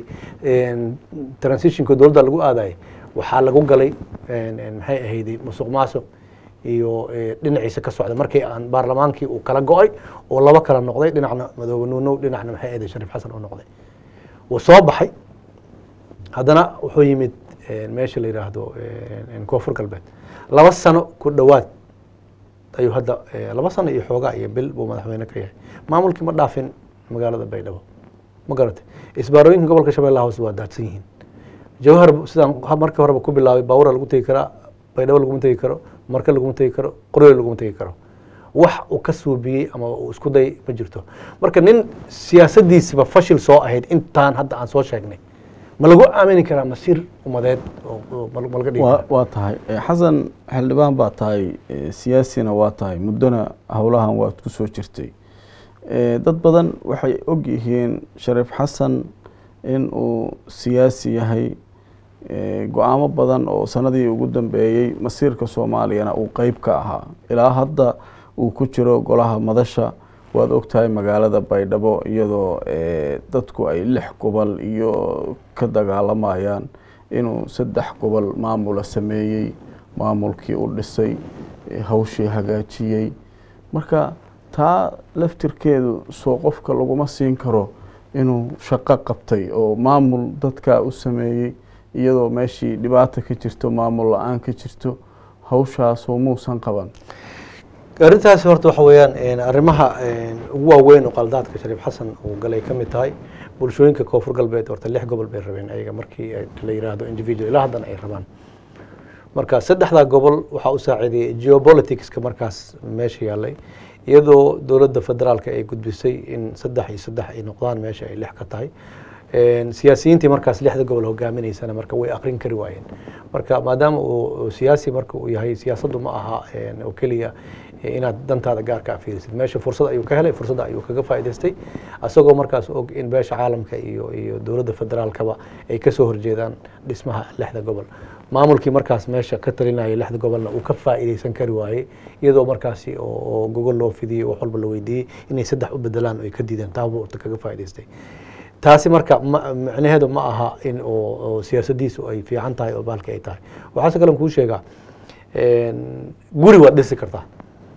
Speaker 2: transitionka dowladda lagu aadayay waxaa lagu galay maxay ahayday musuq maasuq iyo dhinaciisa ka socda markii aan baarlamaankii uu kala go-ay oo laba kala noqday dhinacna madoobe nuunow dhinacna maxay ahayday shariif xasan oo noqday wuu soo baxay haddana wuxuu yimid meesha la yidhaahdo koonfur galbeed laba sano ku dhowaad ayuu hadda laba sano iyo xoogaa iyo bil buu madaxweyne ka yahay maamulkii ma dhaafin magaalada baydhabo ma garatay isbaarooyinka gobolka shabeellaha hoose waa daadsan yihiin jawhar sidaan markii horeba ku bilaabay baawura lagu tegi karaa baydhabo laguma tegi karo marka laguma tegi karo qoryool laguma tegi karo wax uu ka suubiyey ama uu isku day ma jirto marka nin siyaasaddiisiba fashil soo ahayd intaan hadda aan soo sheegnay ma lagu aamini karaa masiir umadeed ma laga dhigi
Speaker 1: waa waa tahay xasan xildhibaan baa tahay siyaasina waa tahay muddona howlahan waad ku soo jirtay dad badan waxay og yihiin shariif xasan in uu siyaasi yahay go-aamo badan oo sanadii ugu dambeeyey masiirka soomaaliyana uu qeyb ka ahaa ilaa hadda uu ku jiro golaha madasha waad ogtahay magaalada baydhabo iyadoo dadku ay lix gobol iyo ka dagaalamayaan inuu saddex gobol maamula sameeyey maamulkii u dhisay hawshii hagaajiyey marka taa laftirkeedu soo qofka laguma siin karo inuu shaqo qabtay oo maamul dadkaa u sameeyey iyadoo meeshii dhibaata ka jirto maamul la-aan ka jirto hawshaasoo muusan qaban
Speaker 2: arrintaasi horta waxa weeyaan arrimaha ugu waaweyn oo qaldaadka shariif xasan uu galay ka mid tahay bulshooyinka koonfur galbeed horta lix gobol bay rabeen ayaga markii ay la yiraahdo individual ilaa haddana ay rabaan marka saddexdaa gobol waxaa u saaciidayay geopoliticska markaas meesha yaallay iyadoo dowladda federaalka ay gudbisay in saddex iyo saddex ay noqdaan meesha ay lix ka tahay Een, siyaasiyiintii markaas lixda gobol hogaaminaysana marka way aqrin kari waayeen marka maadaama uu uu siyaasi marka uu yahay siyaasaddu ma aha een, oo keliya eh, inaad dantaada gaarka fiirisid meesha fursad ayuu ka helay fursadda ayuu kaga faa'iidaystay asagoo markaas og in beesha caalamka iyo iyo dowladda federaalkaba ay kasoo horjeedaan dhismaha lixda gobol maamulkii markaas meesha ka talinaya lixda gobolna uu ka faa'iidaysan kari waayey iyadoo markaasi oo oo gogol loo fidiyey wax walba la weydiiyey inay saddex u bedelaan oo ay ka diideen taabuu urta kaga faa'iidaystay taasi marka ma- macnaheedu ma aha in oo oo siyaasadiisu ay fiican tahay oo baalki ay tahay waxaase kalen kuu sheegaa een, guri waad dhisi kartaa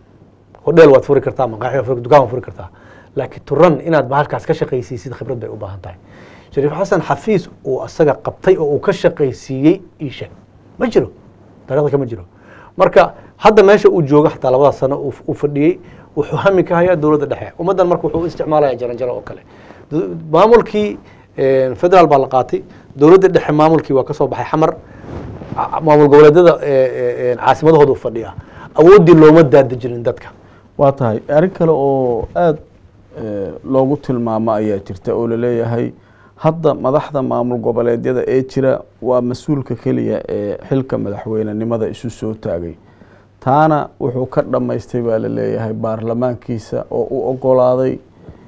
Speaker 2: hodheel waad furi kartaa maqaaxi waad furi- dukaan waad furi kartaa laakiin turan inaad bahalkaas ka shaqaysiisid khibrad bay u baahan tahay shariif xasan xafiis uu asaga qabtay oo uu ka shaqaysiiyey ii sheeg ma jiro dariiqda kama jiro marka hadda meesha uu joogo xataa labada sano uu uu fadhiyey wuxuu hami ka hayaa dowladda dhexe ummaddan marka wuxuu u isticmaalaya jaranjaro oo kale Du- maamulkii een, federaal baa la qaatay dowladda dhexe maamulkii waa ka soo baxay xamar Ca- maamul goboleedyada ee, ee, een, caasimadahooda u fadhiya awooddii looma daadejinin dadka
Speaker 1: waa tahay arrin kale oo aada loogu tilmaamo ayaa jirta oo laleeyahay hadda madaxda maamul goboleedyada ee jira waa mas-uulka keliya ee xilka madaxweynenimada isu soo taagay taana wuxuu ka dhammaystay baa laleeyahay baarlamaankiisa oo u ogolaaday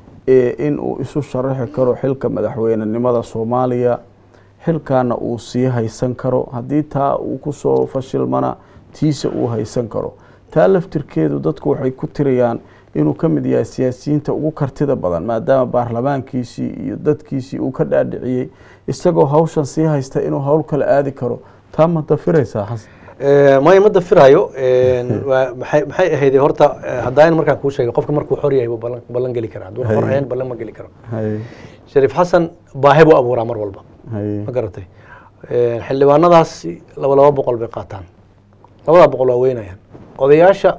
Speaker 1: ee in uu isu sharaxi karo xilka madaxweynenimada soomaaliya xilkaana uu sii haysan karo haddii taa uu kusoo fashilmana tiisa uu haysan karo taa laftirkeedu dadku waxay ku tirayaan inuu ka mid yahay siyaasiyiinta ugu kartida badan maadaama baarlamaankiisii iyo dadkiisii uu ka dhaadhiciyey isagoo hawshan sii haysta inuu hawl kale aadi karo taa ma dafiraysaa xasan
Speaker 2: maya ma dafirayo een, waa- maxay maxay ahayd horta eh, haddaan markaan kuu sheegay qofka markuu xor yahay buu ballan ballan geli karaa hadduu xor ahayn ballan ma geli karo
Speaker 1: haye
Speaker 2: shariif xasan baahi buu abuuraa mar walba
Speaker 1: haye
Speaker 2: ma garatay Een, xildhibaanadaas laba laba boqol bay qaataan labadaa boqol waa weynayaan odayaasha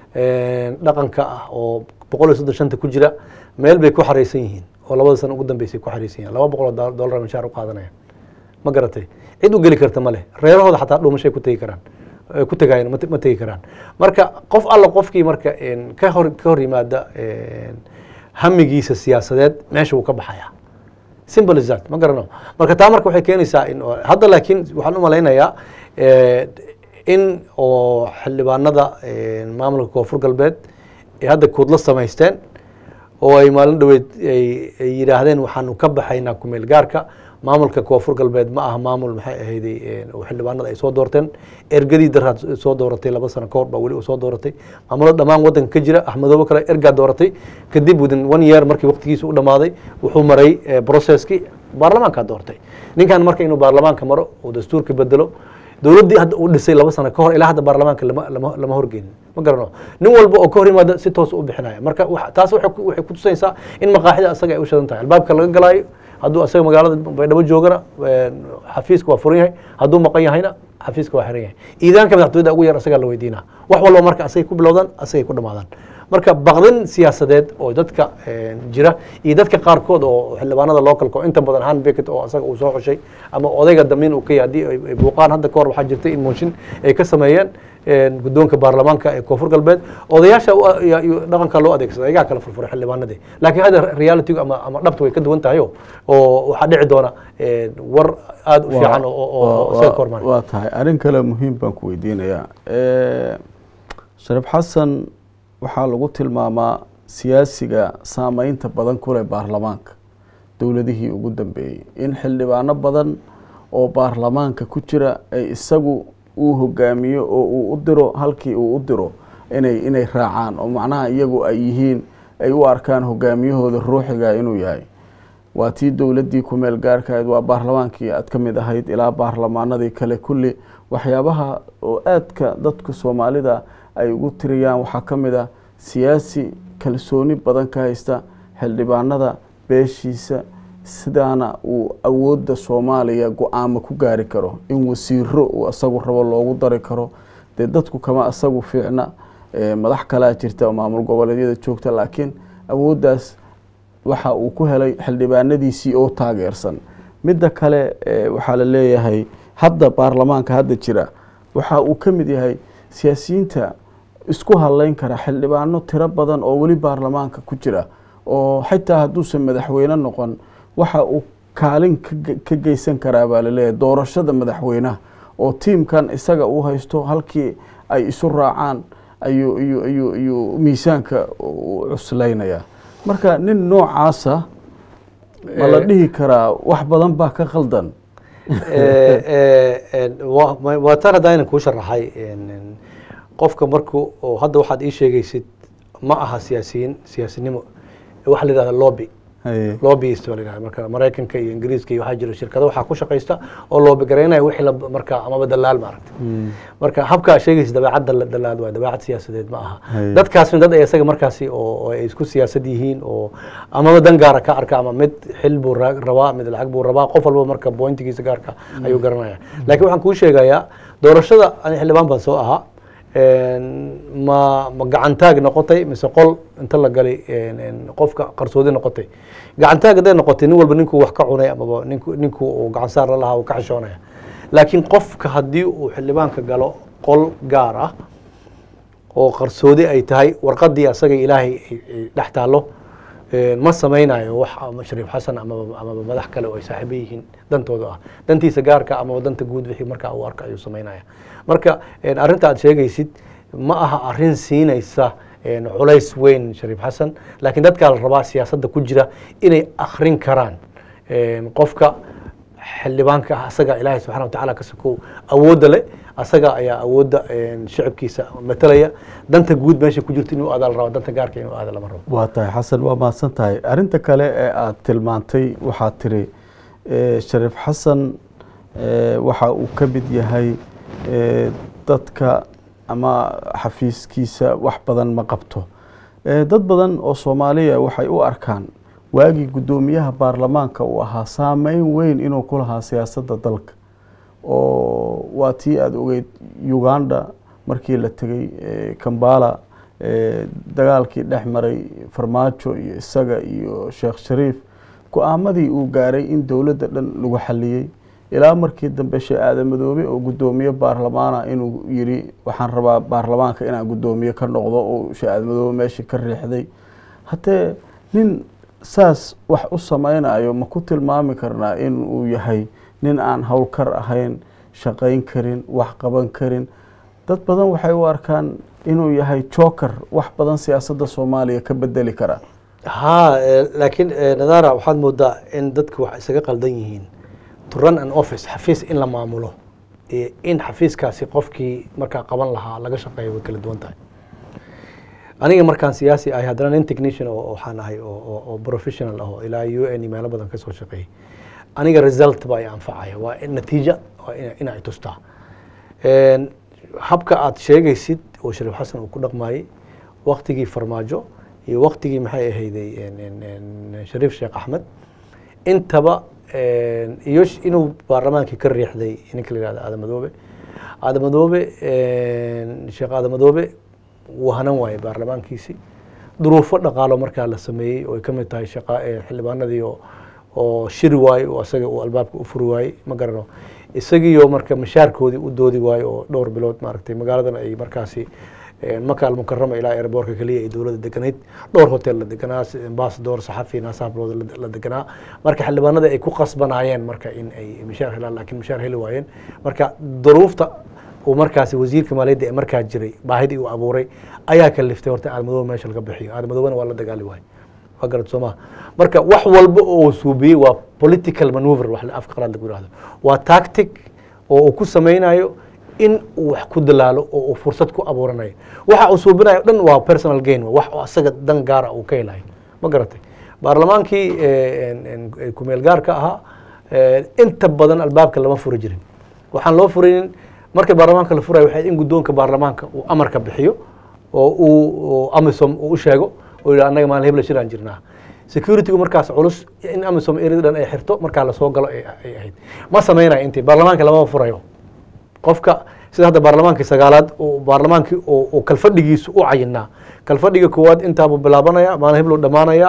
Speaker 2: een, dhaqanka ah oo boqol iyo soddon shanta ku jira meel bay ku xareysan yihiin oo labada sano ugu dambeysay ku xareysan yihiin laba boqol oo dool- doolar mishaar u qaadanayaan ma garatay cid u geli karta ma leh reerahooda xataa dhuumashay ku tegi karaan eh, ku tegayaan ma te- ma tegi karaan marka qof alla qofkii marka een, ka hor ka hor yimaada een, hamigiisa siyaasadeed meesha wuu ka baxayaa simple as that ma garano marka taa marka waxay keenaysaa in oo- hadda laakiin waxaan u malaynayaa eh, in oo xildhibaanada eh, maamulka koonfur galbeed ay hadda kuudla samaysteen oo ay maalin dhoweed ay ay yidhaahdeen waxaanu ka baxaynaa kumeel gaarka maamulka koonfur galbeed ma aha maamul maxay ahayday eh, oo xildhibaanada ay soo doorteen ergadii daraad soo dooratay laba sano ka hor baa weli uu soo dooratay maamulada dhammaan wadanka ka jira axmedoobe kale ergaa dooratay kadib within one year markii waqtigiisa u dhamaaday wuxuu maray eh, processkii baarlamaankaa doortay ninkan marka inuu baarlamaanka maro uu dastuurka bedelo dowladdii hadda uu dhisay laba sano ka hor ilaa hadda baarlamaanka lama lama lama horgeynin ma garano nin walba oo ka hor yimaada si toos u bixinaya marka wax- taas waxay ku- waxay kutusaysaa in maqaaxida asaga ay u shadan tahay albaabka laga galaayo hadduu asaga magaalada baydhabo joogana een, xafiiska waa furan yahay hadduu maqan yahayna xafiiska waa xiran yahay iidaanka madaxtooyada ugu yar asagaa la weydiinaa wax walba marka asagay ku bilowdaan asagay ku dhamaadaan marka baqdin siyaasadeed oo dadka een, jira iyo dadka qaarkood oo xildhibaanada localka oo inta badan han becket oo asaga uu soo xushay ama odayga damiin uu ka yahay haddii ay- ay buuqaan hadda ka hor waxaa jirtay in mooshin ay ka sameeyeen een, guddoonka baarlamaanka ee koonfur galbeed odayaasha u- iyo- iyo dhaqanka loo adeegsada ayagaa kala furfuray xildhibaanadii laakiin hadda reality ama ama dhabta way ka duwan tahay oo- oo waxaa dhici doona een, war aada u fiican oo- oo oo isaga ka hormaan
Speaker 1: waa tahay arrin kale muhiim baan ku weydiinayaa Eh, shariif xasan waxaa lagu tilmaamaa siyaasiga saameynta badan ku leh baarlamaanka dowladihii ugu dambeeyey in xildhibaano badan oo baarlamaanka ku jira ay isagu uu hogaamiyo oo uu u diro halkii uu u diro inay inay raacaan oo macnaha iyagu ay yihiin ay u arkaan hogaamiyahooda ruuxiga inuu yahay waa tii dowladdii ku meel gaarka ahayd waa baarlamaankii aad ka mid ahayd ilaa baarlamaanadii kale kulli waxyaabaha oo aadka dadka soomaalida ay ugu tiriyaan waxaa ka mid ah siyaasi kalsooni badan ka haysta xildhibaanada beeshiisa sidaana uu awoodda soomaaliya go-aamo ku gaari karo in wasiiro uu asagu rabo loogu dari karo dee dadku kama asagu fiicna eh, madax kalaa jirta oo maamul goboleedyada joogta laakiin awooddaas waxa uu ku helay xildhibaanadiisii oo taageersan midda kale eh, waxaa la leeyahay hadda baarlamaanka hadda jira waxa uu ka mid yahay siyaasiyiinta isku hadleyn kara xildhibaano tiro badan oo weli baarlamaanka ku jira oo xitaa hadduusan madaxweyne noqon waxa uu kaalin ka ge- ka geysan karaa baa laleeyahay doorashada madaxweynaha oo tiimkan isaga uu haysto halkii ay isu raacaan ayuu ayuu ayuu ayuu miisaanka u cuslaynaya marka nin noocaasa ma la
Speaker 2: Eh,
Speaker 1: dhihi karaa wax badan baa ka khaldan
Speaker 2: Eh, eh, eh, waa ma- waa tan hadda aynan kuu sharaxay en- en, qofka marku oo hadda waxaad ii sheegaysid ma aha siyaasiyiin siyaasinimo waxa la yidhahda lobby
Speaker 1: Haye.
Speaker 2: lobbyist baa la yidhahda marka maraykanka iyo ingiriiska iyo waxaa jira shirkado waxaa ku shaqaysta oo lobby garaynaya wixii la marka amaba dalaal maaragta marka habka aad sheegaysa dabeecadda la dalaal waa dabeecad siyaasadeed ma aha
Speaker 1: Haye.
Speaker 2: dadkaasna dad ay isaga markaasi oo oo ay isku siyaasad yihiin oo amaba dan gaara ka arka ama mid xil buu ra- rabaa mid lacag buu rabaa qof walba marka bointigiisa gaarka ayuu garanaya laakiin waxaan kuu sheegayaa doorashada ani xildhibaan baan soo ahaa En, ma ma gacantaag noqotay mise qol inta la galay en- en, qofka qarsoodi noqotay gacantaag hadday noqotay nin walba ninkuu wax ka cunay amaba ninku ninkuu uu gacan saar la lahaa uu ka xishoonaya laakiin qofka haddii uu xildhibaanka galo qol gaar ah oo qarsoodi ay tahay warqadii asaga ilaahay ay- ay dhex taallo een, ma samaynayo wax ama shariif xasan amaba amaba madax kale oo ay saaxiibo yihiin dantooda ah dantiisa gaarka amaba danta guud wixii markaa uu arka ayuu samaynaya marka een, arrinta aad sheegaysid ma aha arrin siinaysa een, culays weyn shariif xasan laakiin dadkaa la rabaa siyaasadda ku jira inay akhrin karaan een, qofka xildhibaanka ah asaga ilaahay subxana watacaala ka sokow awoodda leh asaga ayaa awoodda een, shicibkiisa matalaya danta guud meesha ku jirto inuu aada la rabo danta gaarka inuu aada lama rabo
Speaker 1: waa tahay xasan waa mahadsan tahay arrinta kale ee aada tilmaantay waxaad tiri eh, shariif xasan eh, waxa uu ka mid yahay eh, dadka ama xafiiskiisa wax badan ma qabto Eh, dad badan oo soomaaliya waxay u arkaan waagii guddoomiyaha baarlamaanka uu ahaa saameyn weyn inuu ku lahaa siyaasadda dalka oo waa tii aada ogeyd uganda markii la tegey eh, kambala eh, dagaalkii dhex maray farmaajo iyo isaga iyo sheekh shariif go-aamadii uu gaaray in dowladda dhan lagu xaliyey ilaa markii dambe shee aadamadoobe oo guddoomiye baarlamaana inuu yiri waxaan rabaa baarlamaanka inaan guddoomiye ka noqdo oo shee aadamadoobe meeshii ka riixday haddee nin saas wax u sameynayo ma ku tilmaami karnaa in uu yahay nin aan howlkar ahayn shaqayn karin wax qaban karin dad badan waxay u arkaan inuu yahay joker wax badan siyaasadda soomaaliya ka bedeli kara
Speaker 2: ha eh, laakiin eh, nadara waxaad moodaa in dadku wax isaga qaldan yihiin to run an office xafiis in la maamulo iyo in xafiiskaasi qofkii markaa qaban lahaa laga shaqeeyo way kala duwan tahay aniga markaan siyaasi ahay haddana nin technician oo oo waxaan ahay oo oo- oo professional ah oo ilaa u n meelo badan ka soo shaqeeyay aniga result baa i anfacaya waa in natiija waa ina- ina ay tustaa En, habka aad sheegaysid oo shariif xasan uu ku dhaqmayey waktigii farmaajo iyo waktigii maxay ahayday en- en- en, shariif sheekh axmed intaba en, iyo sh- inuu baarlamaankii ka riixday ninka la yihahdo aadamadoobe aadamadoobe en, sheekh aadamadoobe wuu hanan waayey baarlamaankiisii duruufo dhaqaalo markaa la sameeyey oo ay ka mid tahay shaqa eh, xildhibaanadii oo oo shiri waaye oo isaga uu albaabka u furi waayey ma garano isagiioo marka mashaarkoodii u doodi waaye oo dhowr bilood maaragtay magaaladan ay markaasi eh, maka almukarama ilaa airboortka keliya ay dowladda deganayd dhowr hotel la deganaa si- ambassador saxafi naasaablood la- la deganaa marka xildhibaanada ay ku qasbanaayeen marka in ay mishaar helaan laakiin mishaar heli waayeen marka duruufta uu markaasi wasiirka maaliyadda ee markaa jiray baahidii uu abuuray ayaa kaliftay horta aadmadoobe meesha laga bixiyo aadmadoobena waa la dagaali waayo waa garad soomaa marka wax walba oo uu suubiyey waa political maneuver wax la- afka qalaad lagu yihahdo waa tactic oo uu ku sameynayo in uu wax ku dalaalo oo uu fursad ku abuuranayo waxa uu suubinayo dhan waa personal gain wax oo asaga dan gaara uu ka helayo ma garatay baarlamaankii eh, en- en- eh, kumeel gaarka ahaa eh, inta badan albaabka lama furi jirin waxaan loo furinin marka baarlamaanka la furayo waxay in guddoonka baarlamaanka uu amarka bixiyo oo uu oo amisom uu u sheego oo yidhi annaga maalin hebla shiraan jirnaa securitygu markaas culus in amisom erida dhan ay xirto markaa lasoo galo ay ay ahayd ma samaynayo intii baarlamaanka lamama furayo qofka sida hadda baarlamaankii sagaalaad uu baarlamaankii uu uu kalfadhigiisu u cayinaa kalfadhiga koowaad intaabuu bilaabanaya maalin heblow dhammaanaya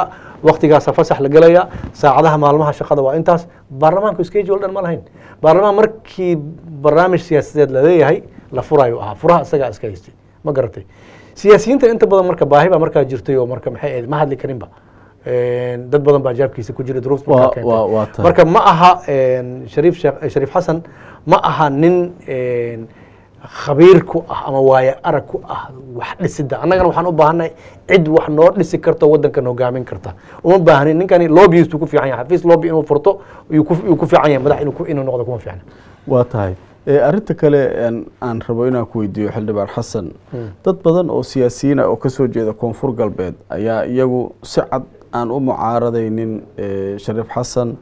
Speaker 2: waktigaasa fasax la gelaya saacadaha maalmaha shaqada waa intaas baarlamaanku schedule dhan ma lahayn baarlamaan markii barnaamij siyaasadeed la leeyahay la furayo ahaa furaha isagaa iska haystay ma garatay siyaasiyiinta inta badan marka baahi baa markaa jirtay oo marka maxay ahayd ma hadli karinba Een, dad badan baa jaabkiisa ku jira duruufta
Speaker 1: Waa-
Speaker 2: markaa keentay.
Speaker 1: waa- waa tahay.
Speaker 2: marka ma aha een, shariif sheekh shariif xasan ma aha nin een, khabiir ku ah ama waaye arag ku ah wax dhisida annagana waxaan u baahannahay cid wax noo dhisi karta oo waddankan hogaamin karta uma baahnin ninkani lobbyist ku fiican yahay xafiis lobby inuu furto yuu ku yuu ku fiican yahay madax inuu ku- inuu noqdo kuma fiicna
Speaker 1: waa tahay Eh, arrinta kale een, aan rabo inaan ku weydiiyo xildhibaan xasan dad badan oo siyaasiyiin ah oo kasoo jeeda koonfur galbeed ayaa iyagu si cad aan u mucaaradaynin eh, shariif xasan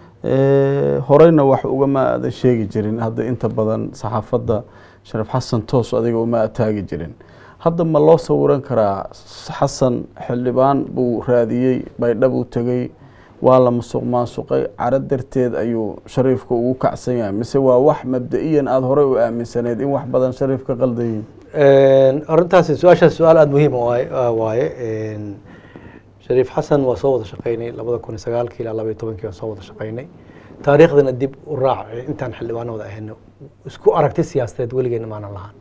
Speaker 1: Eh, horeyna wax ugama aadan sheegi jirin hadda inta badan saxaafadda shariif xasan toos adiga uma ataagi jirin hadda ma loo sawiran karaa xasan xildhibaan buu raadiyey baydhab uu tegey waa la musuq maasuqay caro darteed ayuu shariifka ugu kacsan yahay mise waa wax mabda-iyan aada horey u aaminsaneyd in wax badan shariif ka qaldayiin
Speaker 2: Een, arrintaasi su-aashaas su-aal aada muhiim u waaye- ah, waaye Een, shariif xasan waa soo wada shaqaynay labada kun iyo sagaalkii ilaa laba iyo tobankii waan soo wada shaqaynay taariikhdana dib u raac intaan xildhibaano wada ahayno isku aragti siyaasadeed weligeena maanan lahaan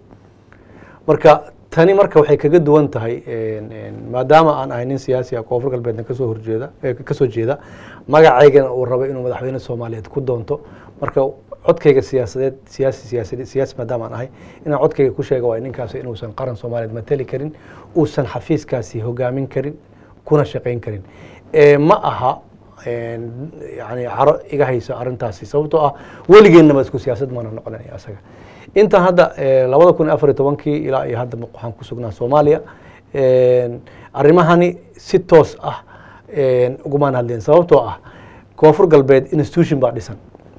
Speaker 2: marka tani marka waxay kaga duwan tahay een, een, maadaama aan ahay nin siyaasi ah koonfur galbeedna kasoo horjeeda eh, kasoo jeeda magacaygana uu rabo inuu madaxweyne soomaaliyeed ku doonto marka codkayga siyaasadeed siyaasi siyaasi siyaasi maadaama aan ahay inaan codkayga ku sheego waa ninkaasi inuusan qaran soomaaliyeed matali karin uusan xafiiskaasi hogaamin karin kuna shaqayn karin Eh, ma aha een, yani caro iga hayso arrintaasi sababtoo ah weligeennaba isku siyaasad maana noqonaya asaga intaan hadda eh, labada kun iyo afar iyo tobankii ilaa iyo hadda waxaan ku sugnaa soomaaliya Een, arrimahani si toos ah een, ugumaan hadleen sababtoo ah koonfur galbeed institution baa dhisan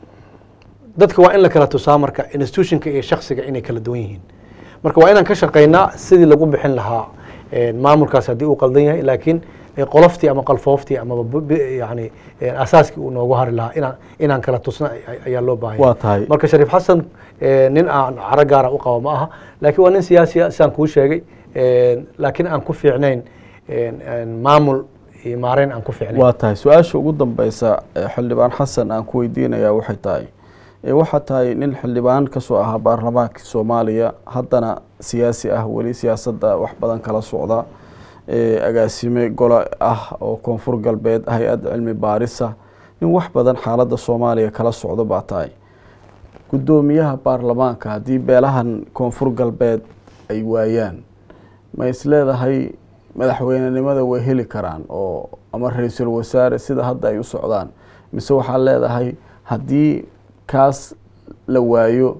Speaker 2: dadka waa in la kala tusaa marka institutionka iyo shaksiga inay kala duwan yihiin marka waa inaan ka shaqaynaa sidii lagu bixin lahaa een, maamulkaas haddii uu qaldan yahay laakiin eh, qoloftii ama qalfooftii amaba bu- bu- yani eh, asaaskii uu noogu hari lahaa inaan inaan kala tusna ay- ayaa loo baahan yahay.
Speaker 1: Waa tahay.
Speaker 2: marka shariif xasan eh, nin aan caro gaara u qabo ma aha laakiin waa nin siyaasi ah sidaan kuu sheegay een, laakiin aan ku fiicnayn een, een, maamul iyo maareyn aan ku fiicnayn
Speaker 1: waa tahay su-aasha ugu dambeysa ee xildhibaan xasan aan ku weydiinaya waxay tahay ee waxaa tahay nin xildhibaan kasoo ahaa baarlamaanka soomaaliya haddana siyaasi ah weli siyaasadda wax badan kala socda ee agaasime gole ah oo koonfur galbeed hay-ad cilmi baarisa nin wax badan xaaladda soomaaliya kala socdo baa tahay guddoomiyaha baarlamaanka haddii beelahan koonfur galbeed ay waayaan ma isleedahay madaxweynenimada way heli karaan oo ama ra-iisul wasaare sida hadda ay u socdaan mise waxaa leedahay haddii kaas la waayo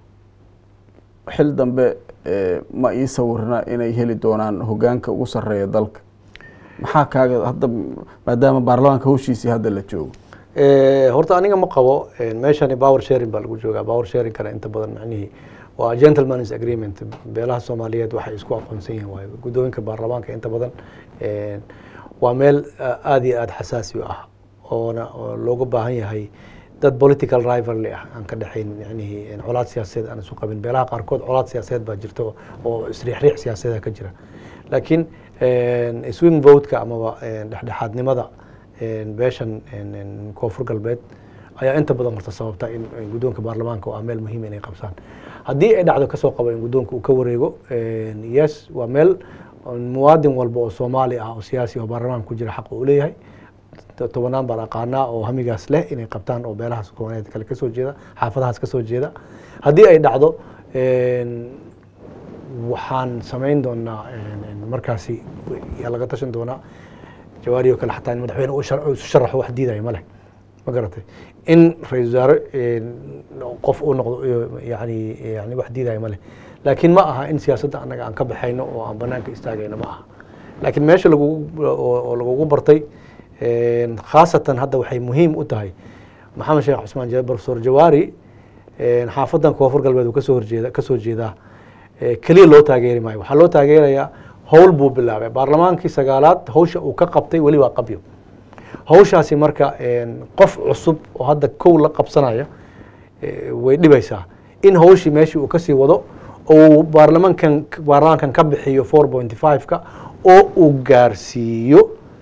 Speaker 1: xil dambe eh, ma ii sawirna inay heli doonaan hogaanka ugu sarreeya dalka maxaa kaaga hadda maadaama baarlamaanka hawshiisii hadda la joogo
Speaker 2: Eh, horta aniga ma qabo eh, meeshani power sharing baa lagu joogaa power sharing kana inta badan macnihii waa gentleman's agreement beelaha soomaaliyeed waxay isku aqoonsan yihiin waayo guddooyinka baarlamaanka inta badan eh, waa meel ah, aad iyo aad xasaasi u ah oona oo looga baahan yahay dad political rivalry ah aan ka dhexayn yacnihii colaad siyaasadeed aan isu qabin beelaha qaarkood colaad siyaasadeed baa jirta oo- oo isriixriix siyaasadeed ka jira laakiin eh, swing vote-ka amaba eh, dhexdhexaadnimada een, beeshan een, een, koonfur galbeed ayaa inta badan horta sababta in in guddoonka baarlamaanka oo ah meel muhiim inay qabsaan haddii ay dhacdo kasoo qabo in guddoonka uu ka wareego een, yes waa meel oo muwaadin walba oo soomaali ah oo siyaasi oo baarlamaanka ku jira xaq uu leeyahay to- tobanaan baan aqaanaa oo hamigaas leh inay qabtaan oo beelahaas soomaaliyeed kale kasoo jeeda xaafadahaas kasoo jeeda haddii ay dhacdo een, waxaan samayn doonaa een, een, markaasi yaa laga tashan doonaa jawaari oo kale xataa in madaxweyne uu shar- uu isu sharaxo wax diidaya ma leh ma garatay in ra-iisul wasaare een, qof uu noqdo iyo yani yani wax diidaya ma leh laakiin ma aha in siyaasadda annaga aan ka baxayno oo aan banaanka istaagayno ma aha laakiin meesha lagugu oo oo lagugu bartay een, khaasatan hadda waxay muhiim u tahay maxamed sheekh cusmaan ja- professor jawaari een, xaafadan koonfur galbeed uu kasoo horjeeda kasoo jeedaa ee, keliya loo taageeri maayo waxaa loo taageerayaa howl buu bilaabay baarlamaankii sagaalaad hawsha uu ka qabtay weli waa qabyo hawshaasi marka een, qof cusub oo hadda kow la qabsanaya ee, way dhibaysaa in hawshii meeshii uu kasii wado oo baarlamaankan baarlamaankan ka bixiyo four point five-ka oo uu gaarsiiyo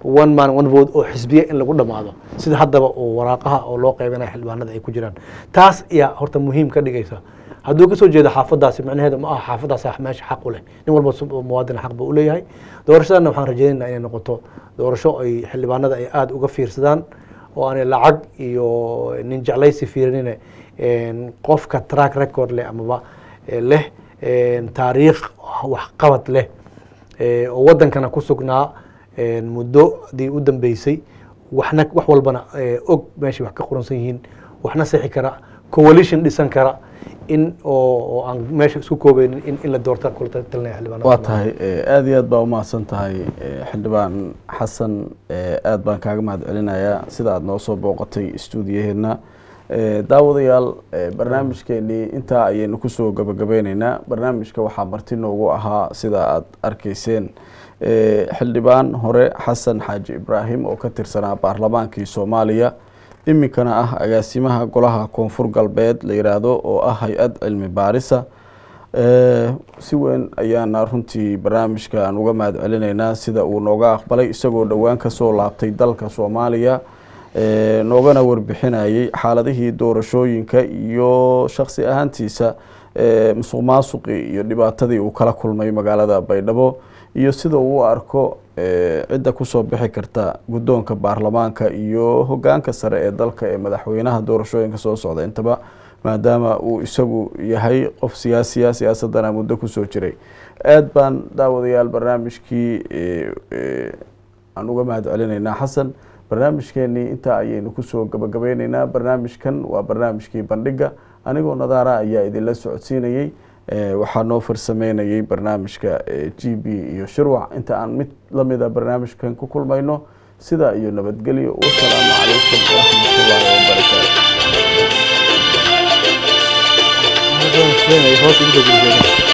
Speaker 2: one man one vote oo xisbiya in lagu dhamaado sida haddaba oo waraaqaha oo loo qaybinayo xildhibaanada ay ku jiraan taas ayaa horta muhiim ka dhigaysa hadduu kasoo jeedo xaafadaasi macnaheedu ma aha xaafadaas meesha xaq u leh nin walba su- muwaadin xaq buu u leeyahay doorashadana waxaan rajaynaynaa inay noqoto doorasho ay xildhibaanada ay aada uga fiirsadaan oo aanay lacag iyo nin jeclaysi fiirinine een, qofka track record leh amaba eh, leh een, taariikh waxqabad leh eh, oo wadankana ku sugnaa een, muddodii u dambeysay waxna wax walbana eh, og meeshay wax ka qoransan yihiin waxna sixi kara coalition dhisan kara in oo oo aan meesha isku koobeynin in, in la doorta kula talinaya xildhibaanada
Speaker 1: waa tahay eh, aad iyo aad baa umahadsan tahay eh, xildhibaan xasan eh, aad baan kaaga mahad celinayaa sida aad noo soo booqatay stuudiyaheena Eh, daawadayaal eh, barnaamijkeenii intaa ayaynu kusoo gabagabeyneynaa barnaamijka waxaa marti noogu ahaa sida aad arkayseen eh, xildhibaan hore xasan xaaji ibraahim oo ka tirsanaa baarlamaankii soomaaliya iminkana ah agaasimaha golaha koonfur galbeed la yiraahdo oo ah hay-ad cilmi baarisa Eh, si weyn ayaana runtii barnaamijkan uga mahad celinaynaa sida uu nooga aqbalay isagoo dhowaan kasoo laabtay dalka soomaaliya eh, noogana warbixinayay xaaladihii doorashooyinka iyo shaksi ahaantiisa eh, musuq maasuqii iyo dhibaatadii uu kala kulmay magaalada baydhabo iyo sida uu u arko eh, cidda kusoo bixi karta guddoonka baarlamaanka iyo hogaanka sare ee dalka ee madaxweynaha doorashooyinka soo socda intaba maadaama uu isagu yahay qof siyaasiya siyaasadana muddo kusoo jiray aad baan daawadayaal barnaamijkii eh, eh, aan uga mahad celinaynaa xasan barnaamijkeenii intaa ayaynu kusoo gabagabeyneynaa barnaamijkan waa barnaamijkii bandhiga anigoo nadaara ayaa idinla socodsiinayey Eh, waxaa noo farsameynayay barnaamijka eh, g b iyo shirwac inta aan mid lamida barnaamijkan ku kulmayno sidaa iyo nabadgelyo wasalaamu calaykum waraxmatullaahi wabarakaatu
Speaker 2: hoos igu soo gudbiyay.